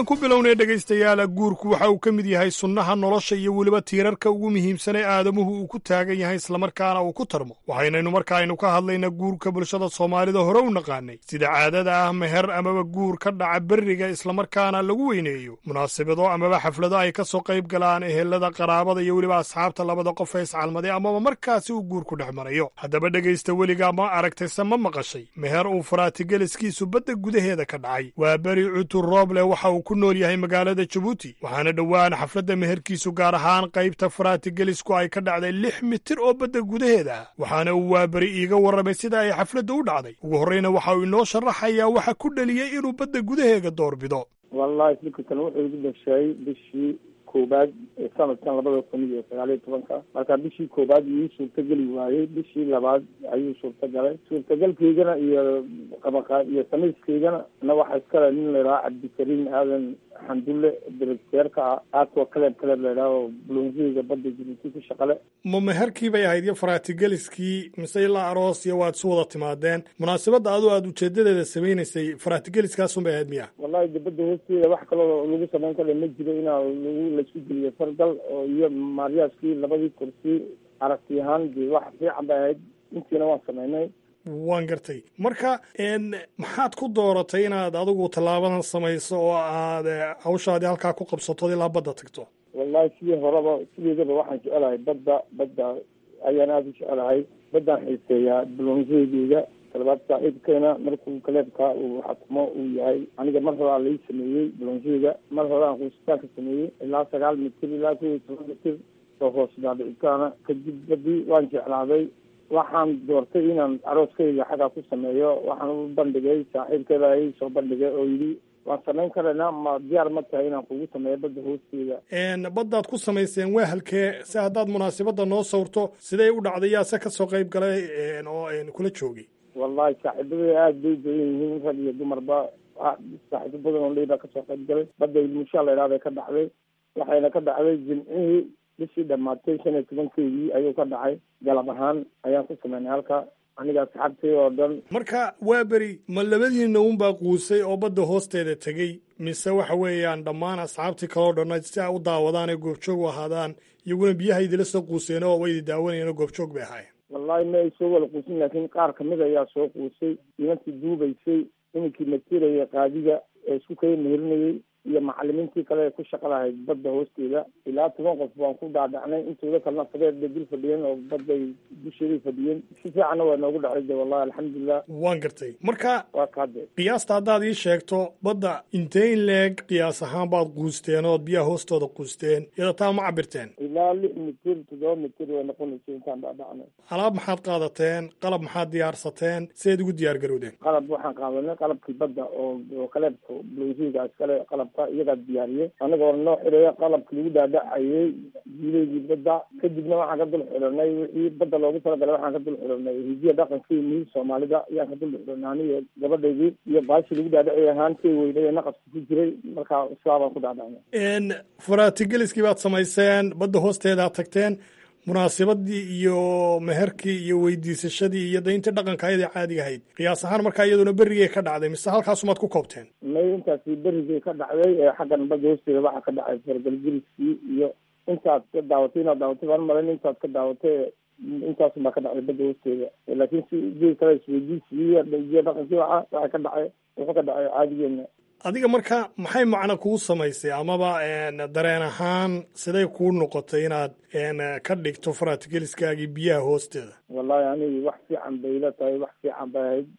ku bilownay dhegaystayaala guurku waxa uu ka mid yahay sunnaha nolosha iyo weliba tiirarka ugu muhiimsan ee aadamuhu uu ku taagan yahay islamarkaana uu ku tarmo waxaynaynu marka aynu ka hadlaynaa guurka bulshada soomaalida hore u naqaanay sida caadada ah meher amaba guur ka dhaca berriga islamarkaana lagu weyneeyo munaasabado amaba xaflado ay ka soo qayb galaan ehelada qaraabada iyo weliba asxaabta labada qof ee iscalmaday amaba markaasi uu guurku dhex marayo haddaba dhegaysta weligaa ma aragtayse ma maqashay meher uu faraatigeeliskiisu badda gudaheeda ka dhacay waa beri cutur rooble waxa uu ku nool yahay magaalada jabuuti waxaana dhowaan xafladda meherkiisu gaar ahaan qaybta faraatigelisku ay ka dhacday lix mitir oo badda gudaheeda ah waxaana uu waaberi iiga warramay sida ay xafladda u dhacday ugu horreyna waxa uu inoo sharaxayaa waxa ku dheliyey inuu badda gudaheega doorbido wallahi fikirkan wuxuu igu dhashay bishii koobaad ee sanadkan labada kun iyo sagaal iyo tobanka marka bishii koobaad iyuu suurtageli waayey bishii labaad ayuu suurtagalay suurtagalkaygana iyo qabaqa iyo samayskaygana na waxaa iskale nin laidhaha cabdikariim aadan xandulle directeerka ah aadkoo kaleeb kaleeb laidhaha bulonsiga badda jibuuti ku shaqale ma meherkii bay ahayd iyo faratigeliskii mise ilaa aroos iyo waad isu wada timaadeen munaasabadda adoo aad ujeedadeeda samaynaysay faratigeliskaasun bay ahayd miya wallahi de badda hoosteeda wax kaloo lagu samayn kale ma jiro inaa lagu laisku geliyo fargal oo iyo maariyaaskii labadii kursi aragti ahaan de wax fiican bay ahayd intiina waan samaynay waan gartay marka maxaad ku dooratay inaad adigu tallaabadan samayso oo aad hawshaadii halkaa ku qabsato ilaa badda tagto wallahi sidii horeba sideedaba waxaan jecelahay badda badda ayaan aada u jecelahay baddaan xiiseeyaa bulonseegeyga talabaad saaxiibkeena markuu kaleebka uu xatmo uu yahay aniga mar horaa lai sameeyey bulonseega mar hore aan kuusitaanka sameeyey ilaa sagaal mitir ilaa kow iyo toban mitir oo hoos daadhicitaana kadib badii waan jeclaaday waxaan doortay inaan arooskayga xaggaa ku sameeyo waxaan u bandhigay saaxiibkeeda i soo bandhigay oo yidhi waan samayn karaynaa ma diyaar ma tahay inaan kugu sameeyo badda hoosteeda baddaad ku samayseen waa halkee si haddaad munaasabadda noo sawrto siday u dhacday yaa se ka soo qayb galay oo kula joogay wallahi saaxiibada aada bay badan yihiin rag iyo dumarba saaxiibo badan oo leybaa kasoo qayb galay badda ilmushaa la idhahday ka dhacday waxayna ka dhacday jimcihii bishii dhamaatay shan iyo tobankeedii ayuu ka dhacay galab ahaan ayaan ku sameynay halka aniga asxaabtay oo dhan marka waa beri ma labadiina unbaa quusay oo badda hoosteeda tegey mise waxa weeyaan dhammaan asxaabtii kaloo dhanna si ay u daawadaan ee goobjoog u ahaadaan iyaguna biyaha idila soo quuseen oo waydi daawanayeen oo goobjoog bay ahaayeen wallahi ma ay soo wada quusin laakiin qaar kamid ayaa soo quusay nimankii duubaysay iminkii matiraya qaadiga ee isku kaya meherinayey iyo macalimiintii kale ee ku shaqa lahayd badda hoosteeda ilaa toban qof baan ku dhaadhacnay intooda kalena fadeed bay dul fadhiyeen oo badday dusheeday fadhiyeen si fiicanna waa noogu dhacay de wallahi alxamdulilah waan gartay marka waa kaade qiyaasta haddaad ii sheegto badda intee in leeg qiyaas ahaan baad quusteen ood biyaha hoostooda quusteen iyada taa ma cabirteen ilaa lix mitir toddoba mitir way noqonaysa intaan dhaadhacnay alaab maxaad qaadateen qalab maxaad diyaarsateen sideed ugu diyaar garowdeen qalab waxaan qaadanay qalabkii badda oo oo kaleebka blosiga iskale qalab iyagaa diyaariyey anagoo noo xireeya qalabki lagu dhaadhacayey jiileygii badda kadibna waxaan ka dul xiranay wixii badda loogu talagalay waxaan ka dul xiranay hidiya dhaqankii mihid soomaalida ayaan ka dul xiranay aniga gabadhaydii iyo baashi lagu dhaadhacay ahaantay weynay ee naqaska ku jiray markaa islaabaan ku dhaadhacnay faratigeliskii baad samayseen badda hoosteedaad tagteen munaasabadii iyo meherkii iyo weydiisashadii iyo dayntii dhaqanka ayadii caadiga ahayd qiyaas ahaan markaa iyaduna berrigay ka dhacday mise halkaasumaad ku koobteen may intaasi berrigay ka dhacday ee xaggan badda hoosteeda waxaa ka dhacay fargalgeliskii iyo intaad ka daawatay inaad daawatay baan malayn intaad ka daawatay intaasun baa ka dhacday badda hoosteeda laakiin si geed kale isweydiisigii iyo dhaqankii waxa waxay ka dhacay wuxuu ka dhacay caadigeena adiga marka maxay macno kuu samaysay amaba dareen ahaan siday kuu noqotay inaad ka dhigto faratigeliskaagii biyaha hoosteeda wallahi aniga wax fiican bay ila tahay wax fiican bay ahayd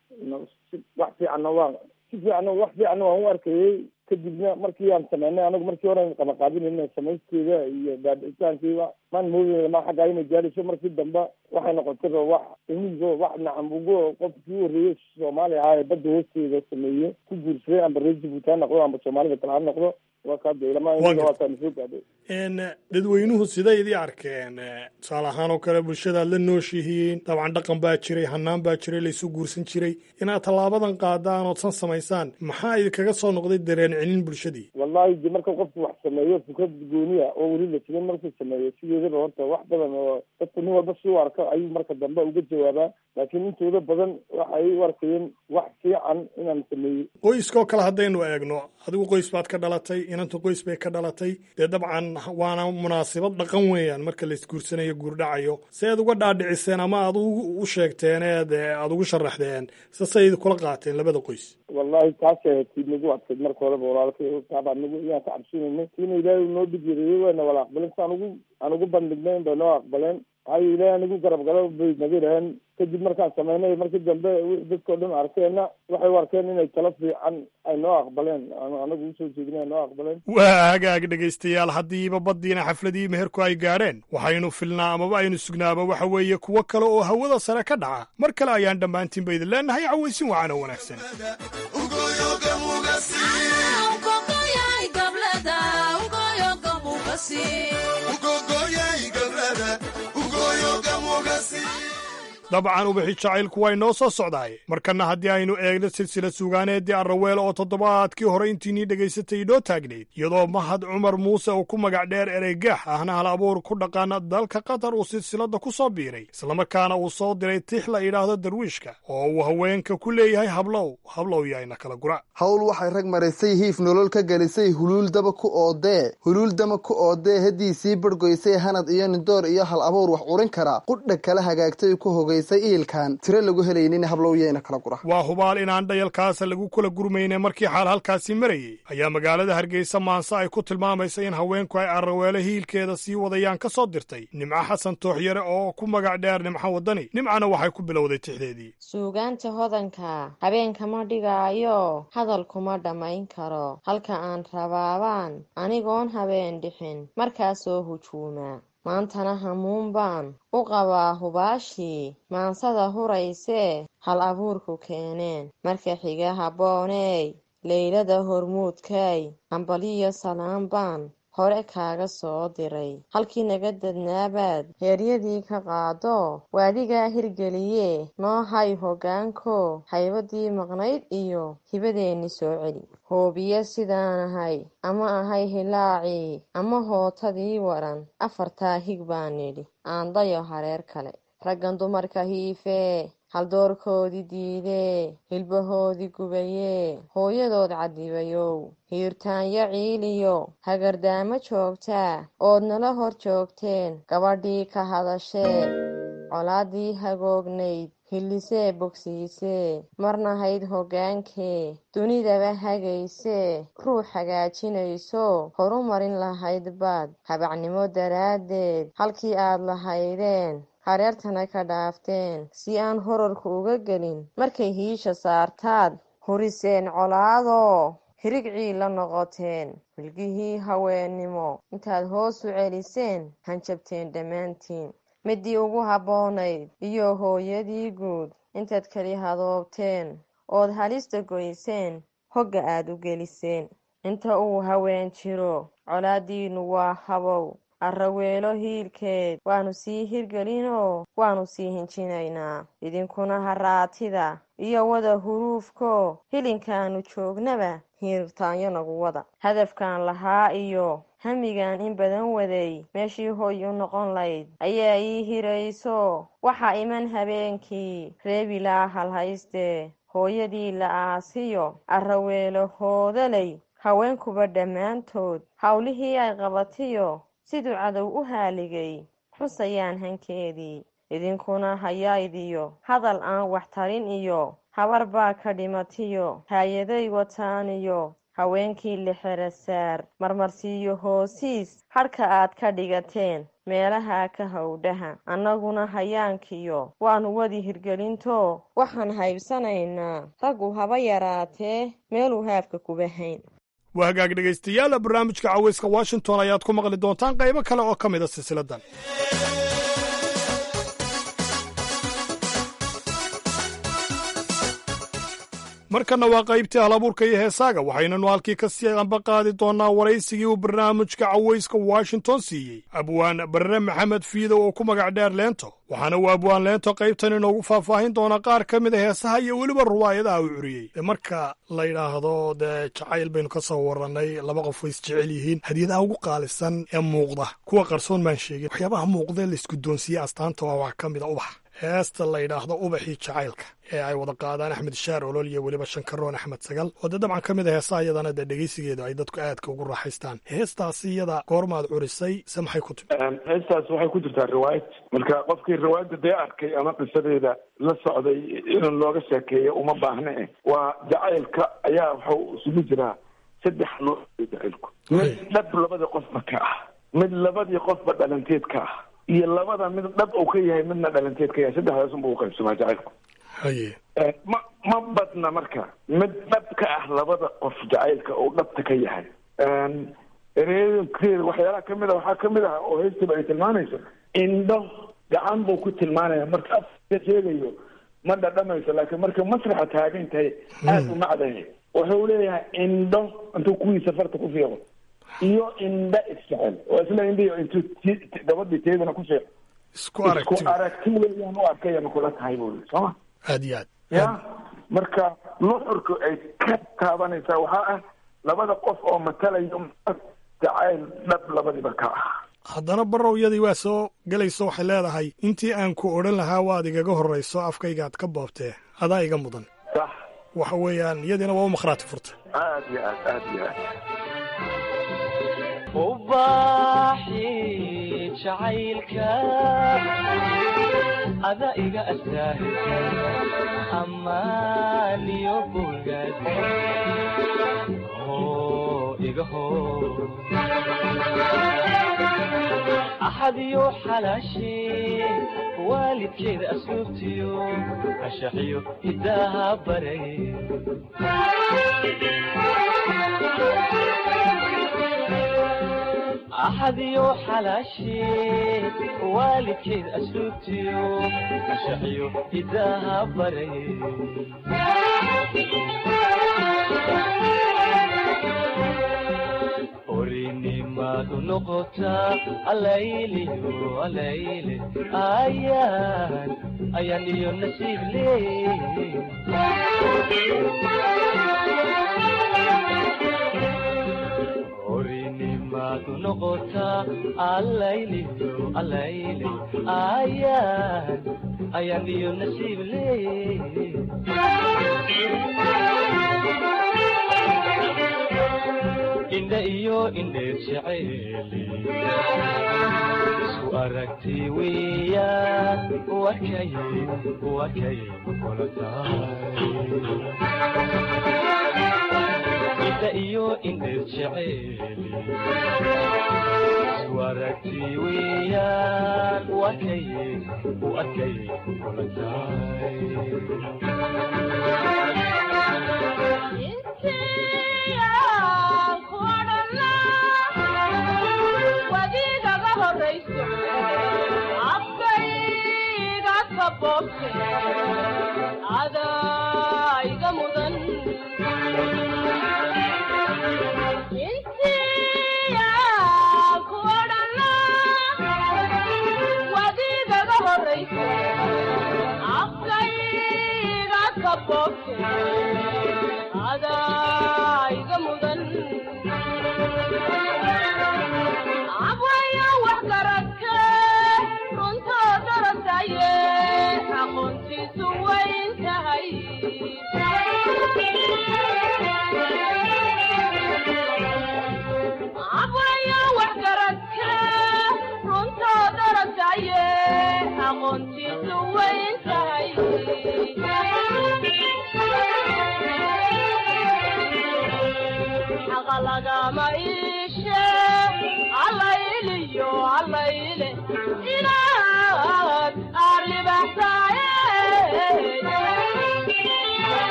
wax fiicanna waa si fiicanna wax fiicanna waan u arkayey kadibna markii aan sameynay anagu markii hore qabaqaabinayna samayskeeda iyo daadicitaankiiba maan moodayna ma xaggaa inay gaadhayso markii dambe waxay noqotay wax imigo wax nacambugo qofkii u horreeyey soomaali ahaa ee badda hoosteeda sameeye ku guursaday amba reer jibuuti ha noqdo amba soomaalida kale ha noqdo waa kaada ilama inaga waataan soo gaadhay dadweynuhu siday idii arkeen tusaale ahaan oo kale bulshadaad la nooshihiin dabcan dhaqan baa jiray hanaan baa jiray laysu guursan jiray inaad tallaabadan qaadaan oodsan samaysaan maxaa idinkaga soo noqday dareen celin bulshadii wallahi de marka qofku wax sameeyo fikrad gooniya oo weli la jirin markuu sameeyo sideedaba horta wax badan oo dadku nin walba si u arko ayuu marka dambe uga jawaabaa laakiin intooda badan waxay u arkayeen wax fiican inaan sameeyey qoyskoo kale haddaynu eegno adigu qoys baad ka dhalatay inanta qoys bay ka dhalatay dee dabcan waana munaasabad dhaqan weeyaan marka la isguursanayo guurdhacayo se aad uga dhaadhiciseen ama aad u sheegteen eed aada ugu sharaxdeen sasay kula qaateen labada qoys wallahi taasay ahayd tii nagu adkayd marka horeba walaalkay taabaa nagu iyaan ka cabsinaynay tiina ilaahay noo dhib yareeyey wayna wala aqbaleen si aan ugu aan ugu bandhignayn bay noo aqbaleen hayo ilaahay anigu garab galo bay naga yidhaheen kadib markaan samaynay markii dambe dadkao dhan arkeenna waxay u arkeen inay talo fiican ay noo aqbaleen anagu usoo jeedina ay noo aqbaleen waa hagaag dhegaystayaal haddiiba baddiina xafladii meherku ay gaadheen waxaynu filnaa amaba aynu sugnaaba waxa weeye kuwo kale oo hawada sare ka dhaca mar kale ayaan dhammaantiinba idin leenahay cawaysin wacan oo wanaagsan dabcan ubixi jacaylku waa inoo soo socdaay markanna haddii aynu eegno silsila suugaaneeddii arraweel oo toddobaadkii hore intiinii dhegaysatay inoo taagnayd iyadoo mahad cumar muuse uu ku magac dheer ereygaax ahna hal abuur ku dhaqaana dalka qatar uu silsiladda ku soo biiray islamarkaana uu soo diray tix la idhaahdo darwiishka oo uu haweenka ku leeyahay hablow hablow yaayna kala gura hawl waxay rag maraysay hiif nolol ka gelisay huluuldaba ku oodee huluuldama ku oodee haddii sii bargoysay hanad iyo nindoor iyo hal abuur wax urin karaa qudha kala hagaagtay ku hogay iilkan tiro lagu helaynin hablowyeena kala gura waa hubaal inaan dhayalkaasa lagu kala gurmayne markii xaal halkaasi marayey ayaa magaalada hargeysa maanse ay ku tilmaamaysa in haweenku ay arraweelo hiilkeeda sii wadayaan ka soo dirtay nimco xasan tooxyare oo ku magac dheer nimco waddani nimcana waxay ku bilowday tixdeedii suugaanta hodanka habeenkama dhigaayo hadal kuma dhammayn karo halka aan rabaabaan anigoon habeen dhixin markaasoo hujuuma maantana hamuun baan u qabaa hubaashii maansada huraysee hal abuurku keeneen marka xiga habbooney leylada hormuudkay hambaliyo salaan baan hore kaaga soo diray halkii naga dadnaabaad heeryadii ka qaado waadigaa hirgeliye noo hay hoggaanko haybadii maqnayd iyo hibadeenni soo celi hoobiye sidaan ahay ama ahay hilaacii ama hootadii waran afartaa hig baan nidhi aandayo hareer kale raggan dumarka hiifee haldoorkoodii diidee hilbahoodii gubayee hooyadood cadibayow hiirtaanyo ciiliyo hagardaamo joogtaa ood nala hor joogteen gabadhii ka hadashee colaadii hagoognayd hillisee bogsiisee marnahayd hoggaankee dunidaba hagaysee ruux hagaajinayso horumarin lahayd baad habacnimo daraaddeed halkii aad lahaydeen hareertana ka dhaafteen si aan horarku uga gelin markay hiisha saartaad huriseen colaadoo hirigcii la noqoteen wilgihii haweennimo intaad hoos u celiseen hanjabteen dhammaantiin midii ugu habboonayd iyo hooyadii guud intaad keli hadoobteen ood halista goyseen hogga aad u geliseen inta uu haween jiro colaaddiinnu waa habow arraweelo hiilkeed waannu sii hirgelinoo waannu sii hinjinaynaa idinkuna haraatida iyo wada huruufko hilinkaannu joognaba hiirtaanyo nagu wada hadafkaan lahaa iyo hamigaan in badan waday meeshii hoy u noqon layd ayaa ii hirayso waxaa iman habeenkii reebilaa halhaystee hooyadii la aasiyo arraweelo hoodalay haweenkuba dhammaantood howlihii ay qabatiyo siduu cadow u haaligay xusayaan hankeedii idinkuna hayaydiyo hadal aan wax tarin iyo habar baa ka dhimatiyo haayaday wataaniyo haweenkii lixera saar marmarsiiyo hoosiis hadhka aad ka dhigateen meelaha ka howdhaha annaguna hayaankiyo waannu wadi hirgelinto waxaan haybsanaynaa raggu haba yaraatee meeluu haafka kuba hayn waa hagaag dhegaystayaal barnaamijka caweyska washington ayaad ku maqli doontaan qaybo kale oo ka mid a silsiladan markana waa qaybtii halabuurka iyo heesaaga waxaynanu halkii ka sii amba qaadi doonnaa waraysigii uu barnaamijka cawayska washington siiyey abwaan barre maxamed fiidow oo ku magac dheer leento waxaana uu abwaan leento qaybtan inoogu faahfaahin doonaa qaar ka mid a heesaha iyo weliba ruwaayadaha uu curiyey de marka la yidhaahdo dee jacayl baynu ka soo warannay laba qof way isjecel yihiin hadiyadaha ugu qaalisan ee muuqda kuwa qarsoon baan sheegin waxyaabaha muuqda la isguddoonsiiyey astaanta waa wax ka mid a ubax heesta la yidhaahdo ubaxii jacaylka ee ay wada qaadaan axmed shaar olol iyo weliba shankaroon axmed sagal oo dee dabcan ka mid a heesaha iyadana dee dhegeysigeedu ay dadku aadka ugu raaxaystaan heestaasi iyada goormaad curisay se maxay ku timi heestaas waxay ku jirtaa riwaayad marka qofkii riwaayadda dee arkay ama qisadeeda la socday inuu looga sheekeeyo uma baahne waa jacaylka ayaa waxau isugu jiraa saddex nooc jacaylku mid dhab labadii qofba ka ah mid labadii qofba dhalanteed ka ah iyo labada mid dhab uu ka yahay midna dhalanteed ka yahay saddexdaas unba u qaybsamaa jacaylku haye ma ma badna marka mid dhab ka ah labada qof jacaylka uu dhabta ka yahay ereekeeda waxyaalaha kamid a waxaa kamid ah oo heestiba ay tilmaamayso indho gacan buu ku tilmaanaya marka afka sheegayo ma dhadhamayso laakiin marka masraxa taagan tahay aada u macdahay wuxuu leeyahay indho intuu kuwiisa farta ku fiiqo iyo indha isjecel oo isla indhiyo intuu gabadhii teedana ku fiiqo isku aragti isku aragti weeyaan u arkaya makula tahay buu yii sooma aad iyo aad ya marka nuxurka ay ka taabanaysaa waxaa ah labada qof oo matalayo jacayl dhab labadiba ka ah haddana barow iyadii waa soo gelayso waxay leedahay intii aan ku odhan lahaa waad igaga horrayso afkaygaad ka boobtee adaa iga mudan sax waxa weeyaan iyadiina waa u makhraati furta aad iyo aad aad iyo aad ubaxii jacaylka ada iga astaahilka ammaan iyo bogaad hoo iga hoo axad iyo xalaashee waalidkeeda asluubtiyo ashaxiyo hidaaha baray axad iyo xalaashee waalidkeed asluubtiyo ashaxiyo hidaaha baray orinimadu noqotaa alayliyo alayle ayaan ayaan iyo nasiib leey orinimadu noqotaa alayliyo alayle ayaan ayaan iyo nasiib leey indha iyo indheer jeceeli isku aragti weeyaan wakay wakay kula tahay indha iyo indheer jeceeli isku aragti weeyaan wakay wakay kula tahay wadiigaga horayso afkayga ka boobte adaa iga mudan intiyaa ku odhana wadiigaga horayso afkayga ka boobte adaa iga mudan abwaya wax garadke runtoo darasaye aqoontiisu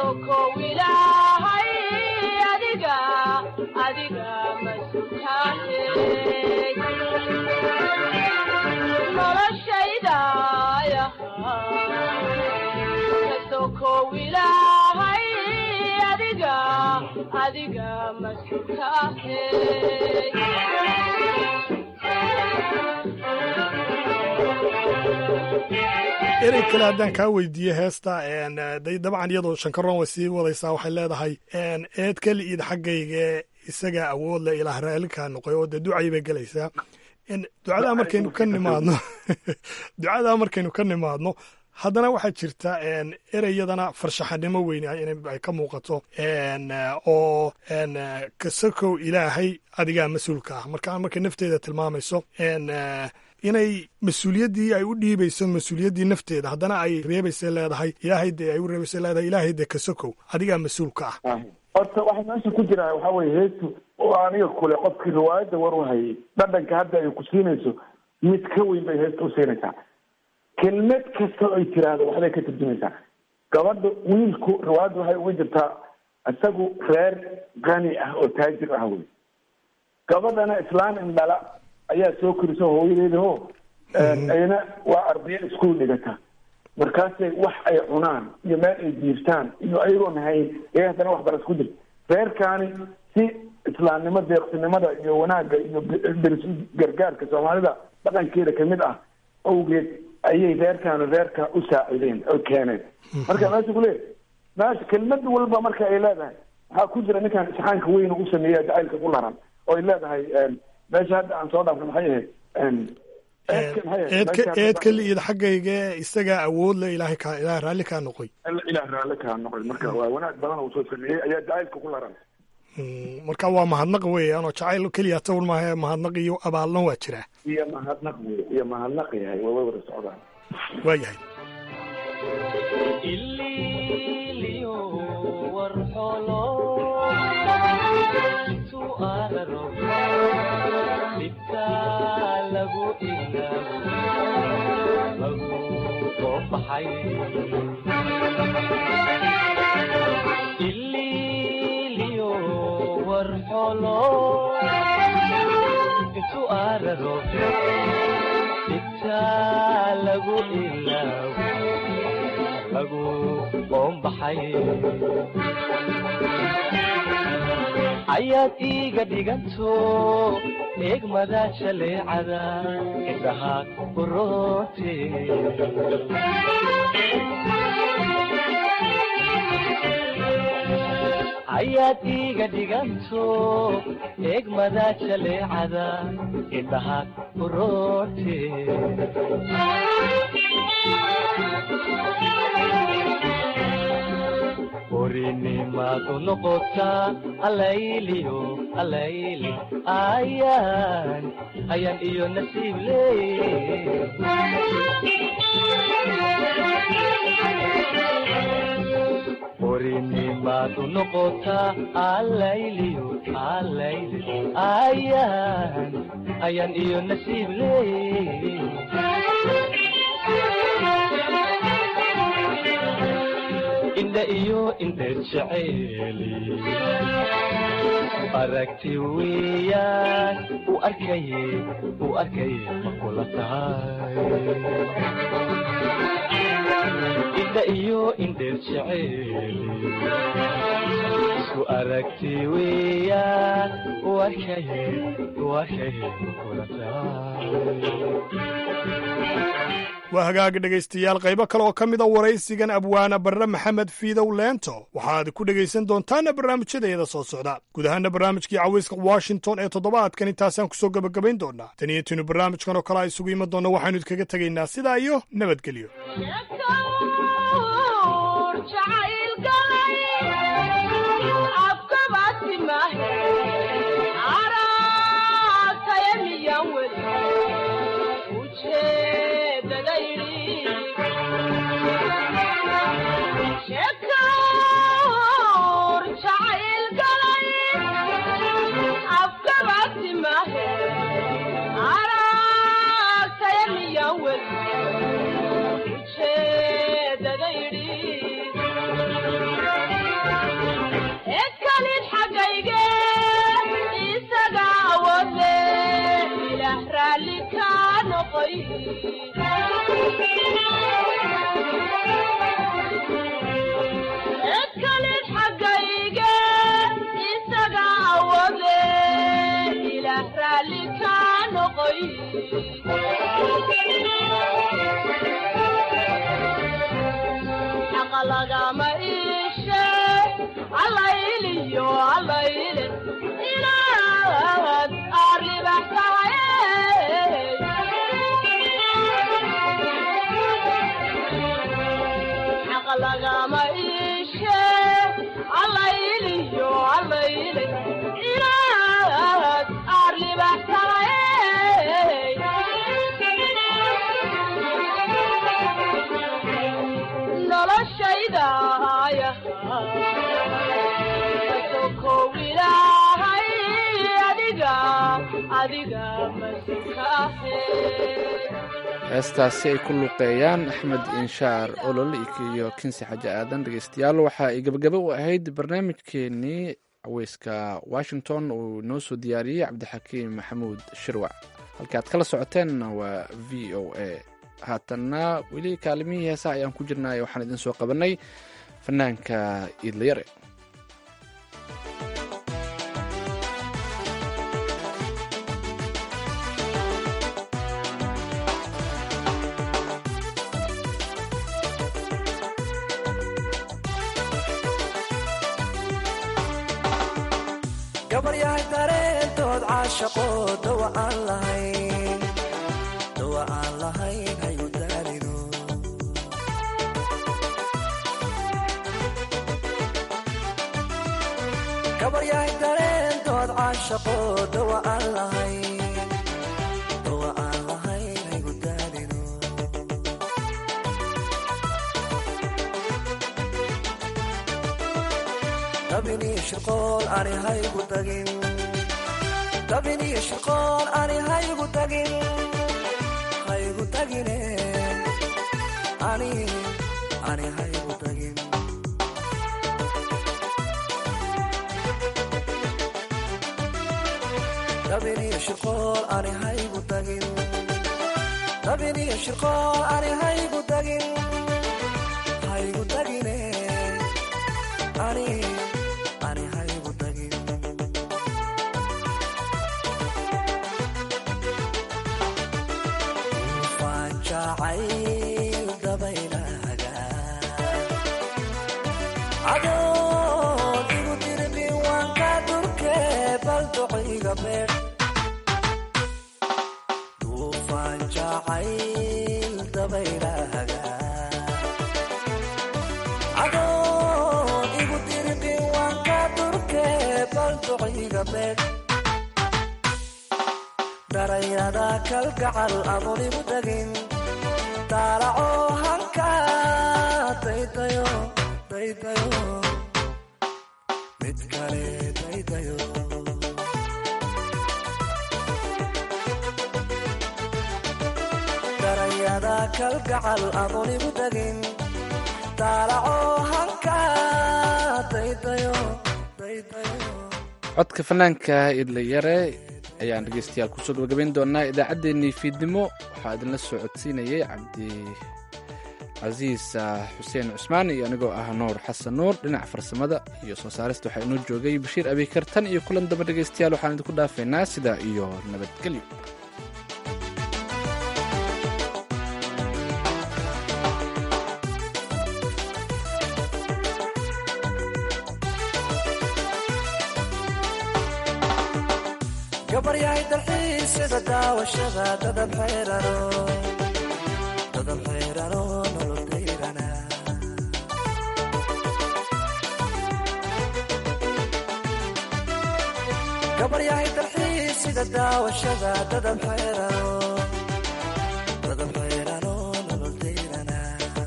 kasokow ilaahay adiga adiga masutaane noloshaydaaya kasokow ilaahay adiga adiga masutaane erey kale haddaan kaa weydiiye heesta day dabcan iyadoo shankaroon way sii wadaysaa waxay leedahay eed keli iid xaggayga isagaa awood leh ilaah raallikaa noqoy oo dee ducay bay gelaysaa ducadaa markaynu ka nimaadno ducadaa markaynu ka nimaadno haddana waxaa jirta ereyadana farshaxanimo weyn ay ka muuqato oo kasakow ilaahay adigaa mas-uulka ah marka markay nafteeda tilmaamayso inay mas-uuliyaddii ay u dhiibayso mas-uuliyaddii nafteeda haddana ay reebaysa leedahay ilaahay dee ay u reebaysa leedahay ilaahay dee kasakow adigaa mas-uulka ah horta waxa meesha ku jira waxa weye heestu oo aniga kule qofkii riwaayadda war u hayay dhadhanka hadda ay ku siinayso mid ka weyn bay heesta u siinaysaa kelmad kasta oo ay tiraahdo waxbay ka turjumaysaa gabadha wiilku riwaayadda waxay uga jirtaa isagu reer qani ah oo taajir ah wey gabadhana islaan indhala ayaa soo korisa hooyadeeda ho ayna waa ardayo iskuul dhigata markaasay wax ay cunaan iyo meel ay jiirtaan iyo ayagoon hayn ee haddana waxbaras ku jirta reerkaani si islaamnimo deeqsinimada iyo wanaagga iyo deris gargaarka soomaalida dhaqankeeda kamid ah awgeed ayay reerkaani reerka u saacideen oo keeneen marka meesha kuleeyahy meesha kelmad walba marka ay leedahay waxaa ku jira ninkan isxaanka weyn u sameeya jacaylka ku laran oo ay leedahay meesha hadda aan soo dhaafna maxay ahayd eedka eedka liid xaggayga isagaa awood le ilaahay kaa ilaah raalli kaa noqoy ilaah raalli kaa noqoy marka waa wanaag badan uu soo sameeyey ayaa jacaylka ku laran marka waa mahadnaq weeyaan oo jacayl keliya tawr maaha mahadnaq iyo abaalna waa jiraa iyo mahadnaq wey iyo mahadnaq yahay waa way wada socdaan waa yahay ililiyo warxolo intu araro dhigtaa lagu ilaawo lagu qoombaxay ayaad iiga dhiganto eegmada jaleecada indhaha kuroote ayaad iiga dhiganto eegmada jaleecada indhaha kuroote orinimaadu noqotaa alayliyo alayli ayaan ayaan iyo nasiib leey orinimaadu noqotaa alayliyo alayli ayaan ayaan iyo nasiib leey indha iyo indheer jeceeli aragti weeyaan u arkaye u arkaye ma kula tahay indha iyo indheer jeceeli isku aragti weeyaan u arkaye u arkaye ma kula tahay waa hagaag dhegaystayaal qaybo kale oo ka mida waraysigan abwaana barre maxamed fiidow leento waxaad ku dhegaysan doontaana barnaamijyadeeda soo socda guud ahaana barnaamijkii cawayska washington ee toddobaadkan intaasaan kusoo gebagabayn doonaa tan iyo tinu barnaamijkan oo kale a isugu iman doonna waxaynu idkaga tegaynaa sidaa iyo nabadgelyo noqoy edkalid xaggayge isaga awade ilaah raalli ka noqoy xaqa lagama iishe allayliyo allayle inaad arribax tahay xaqa lagama iishe allayliyo allayle inaad arribax tahay noloshayda sokow ilaahay adiga adiga masukaahe heestaasi ay ku luuqeeyaan axmed inshaar olol iyo kinsi xaji aadan dhegeystayaal waxa ay gebagabo u ahayd barnaamijkeenii caweyska washington uu noo soo diyaariyey cabdixakiim maxamuud shirwac halka aad kala socoteenna waa v o a haatanna weli kaalimihii heesaha ayaan ku jirnay waxaan idin soo qabanay fanaanka iidlayare gabaryahay dareentood caashaqo dawa aan lahayn dawa aan lahayn hayu daalino gabaryahay dareentood caashaqo dawa aan lahayn dawa aan lahayn hayu daalino dabini shirqool ani haygu tagin dabini shirqool ani haygu tagin haygu tagine ani ani haygu tagin dabini shirqool ani haygu tagin dabini shirqool ani haygu tagin haygu tagine ani ani haygu tagin ufaan jacayl dabaylahaga adoon igu dirbin waan ka durke bal duciga beer ufaan jacayl dabaylahaga adoon igu dirbin waan ka durke bal duciga beer darayada kalgacal adoon igu tagin daalaco hanka daydayo daydayo mid kale daydayo darayada kalgacal adoon igu tagin daalaco hanka daydayo daydayo codka fanaanka idlayare ayaan dhegeystayaal kusoo gabagabayn doonaa idaacaddeenii fiidnimo waxaa idinla soo codsiinayay cabdi casiis xuseen cusmaan iyo anigoo ah nuur xasan nuur dhinaca farsamada iyo soo saarista waxaa inoo joogay bashiir abikar tan iyo kulan damba dhegeystayaal waxaan idinku dhaafaynaa sidaa iyo nabadgelyo gabaryahay dalxiisyada daawashada dadab xeerano dadab xeerano nolol dayrana gabaryahay dalxiisyada daawashada dadab xeerano dadab xeerano nolol dayrana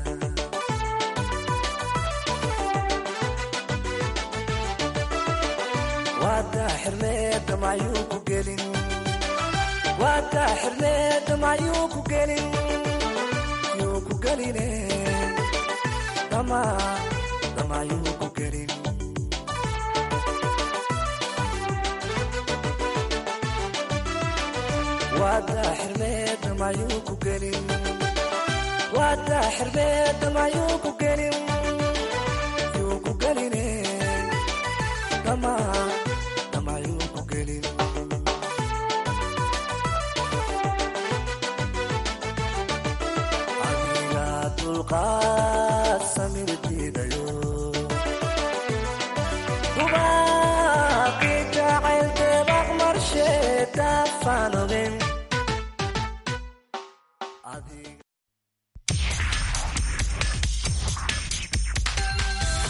waadaa xirmeeda macyuu ku gelin waadaa xirmeeda macyuu ku gelin yuu ku geline dama damayuu ku gelin waadaa xirmeed mayuu ku gelin waadaa xirmeed mayuu ku gelin